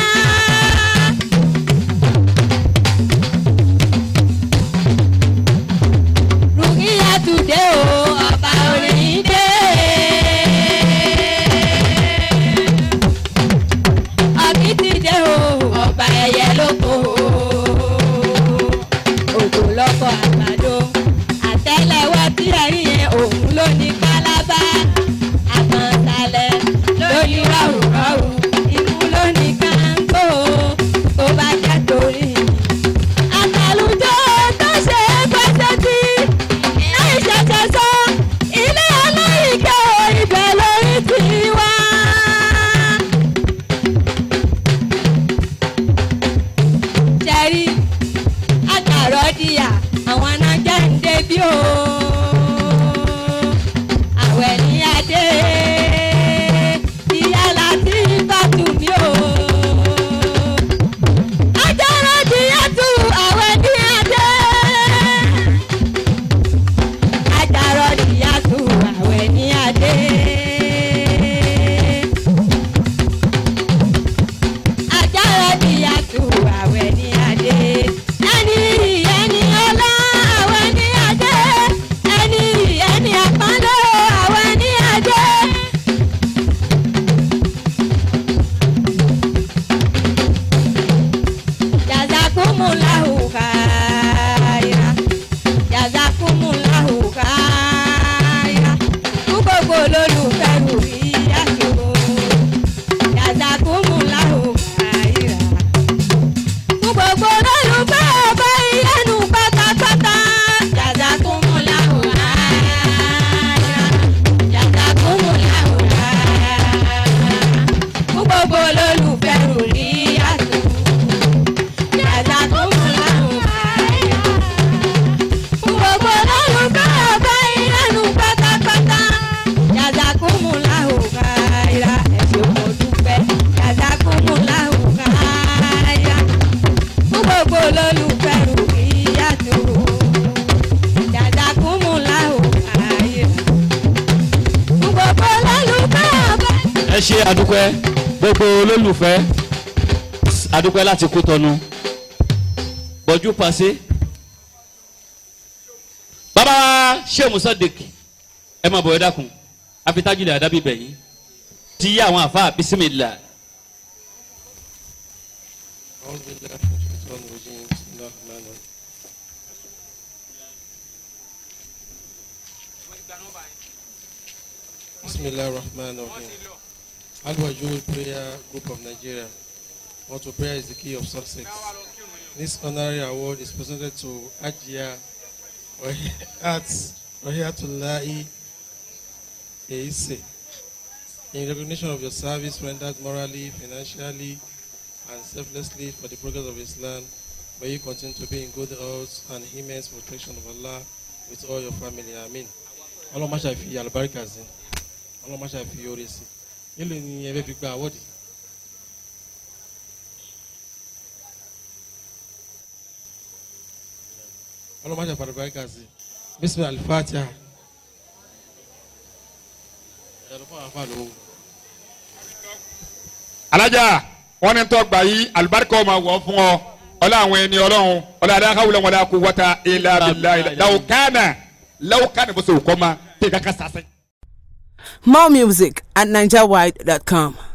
ẹ ṣe àdúpẹ́ gbogbo olólùfẹ́ àdúpẹ́ láti kú tọnu bọ́jú pàṣẹ. bàbá ṣé musadik ẹ máa bọ̀ ẹ dákun afitajìlẹ̀ àdábì bẹ̀yìn ti yí àwọn àfa bisimilá. أعوذ بالله من الشيطان الرجيم بسم الله الرحمن الرحيم بسم الله الرحمن الرحيم Al-Wajud Prayer Group of Nigeria want to prayer is the key of success. This honorary award is presented to Ajia Arts Rahiyatullahi Eise in recognition of your service rendered morally, financially, and selflessly for the progress of Islam. May you continue to be in good health and immense protection of Allah with all your family. Amen. Ọlọ́run máa ṣàfi àlùbáríkà sí. Ọlọ́run máa ṣàfi oore sí. Nílò ni ẹ fẹ́ fi gba àwọ́dì. Ọlọ́run máa ṣàfi àlùbáríkà sí. Bísí Alifatiha. Ẹ̀rọ fún àwọn afáàlú. alájà wọn ní tọ́ gbà yí alibarika ọmọ wọ̀ fún ọ ọlá àwọn ẹni ọlọ́run ọlá adáhàwùlẹ̀ wọn kú wọ́ta ilà bìlà ilà làwùkánà làwùkánà bó ṣe kọ́ ma tẹ̀ ká ká sàṣẹ. More music at NigerWide.com.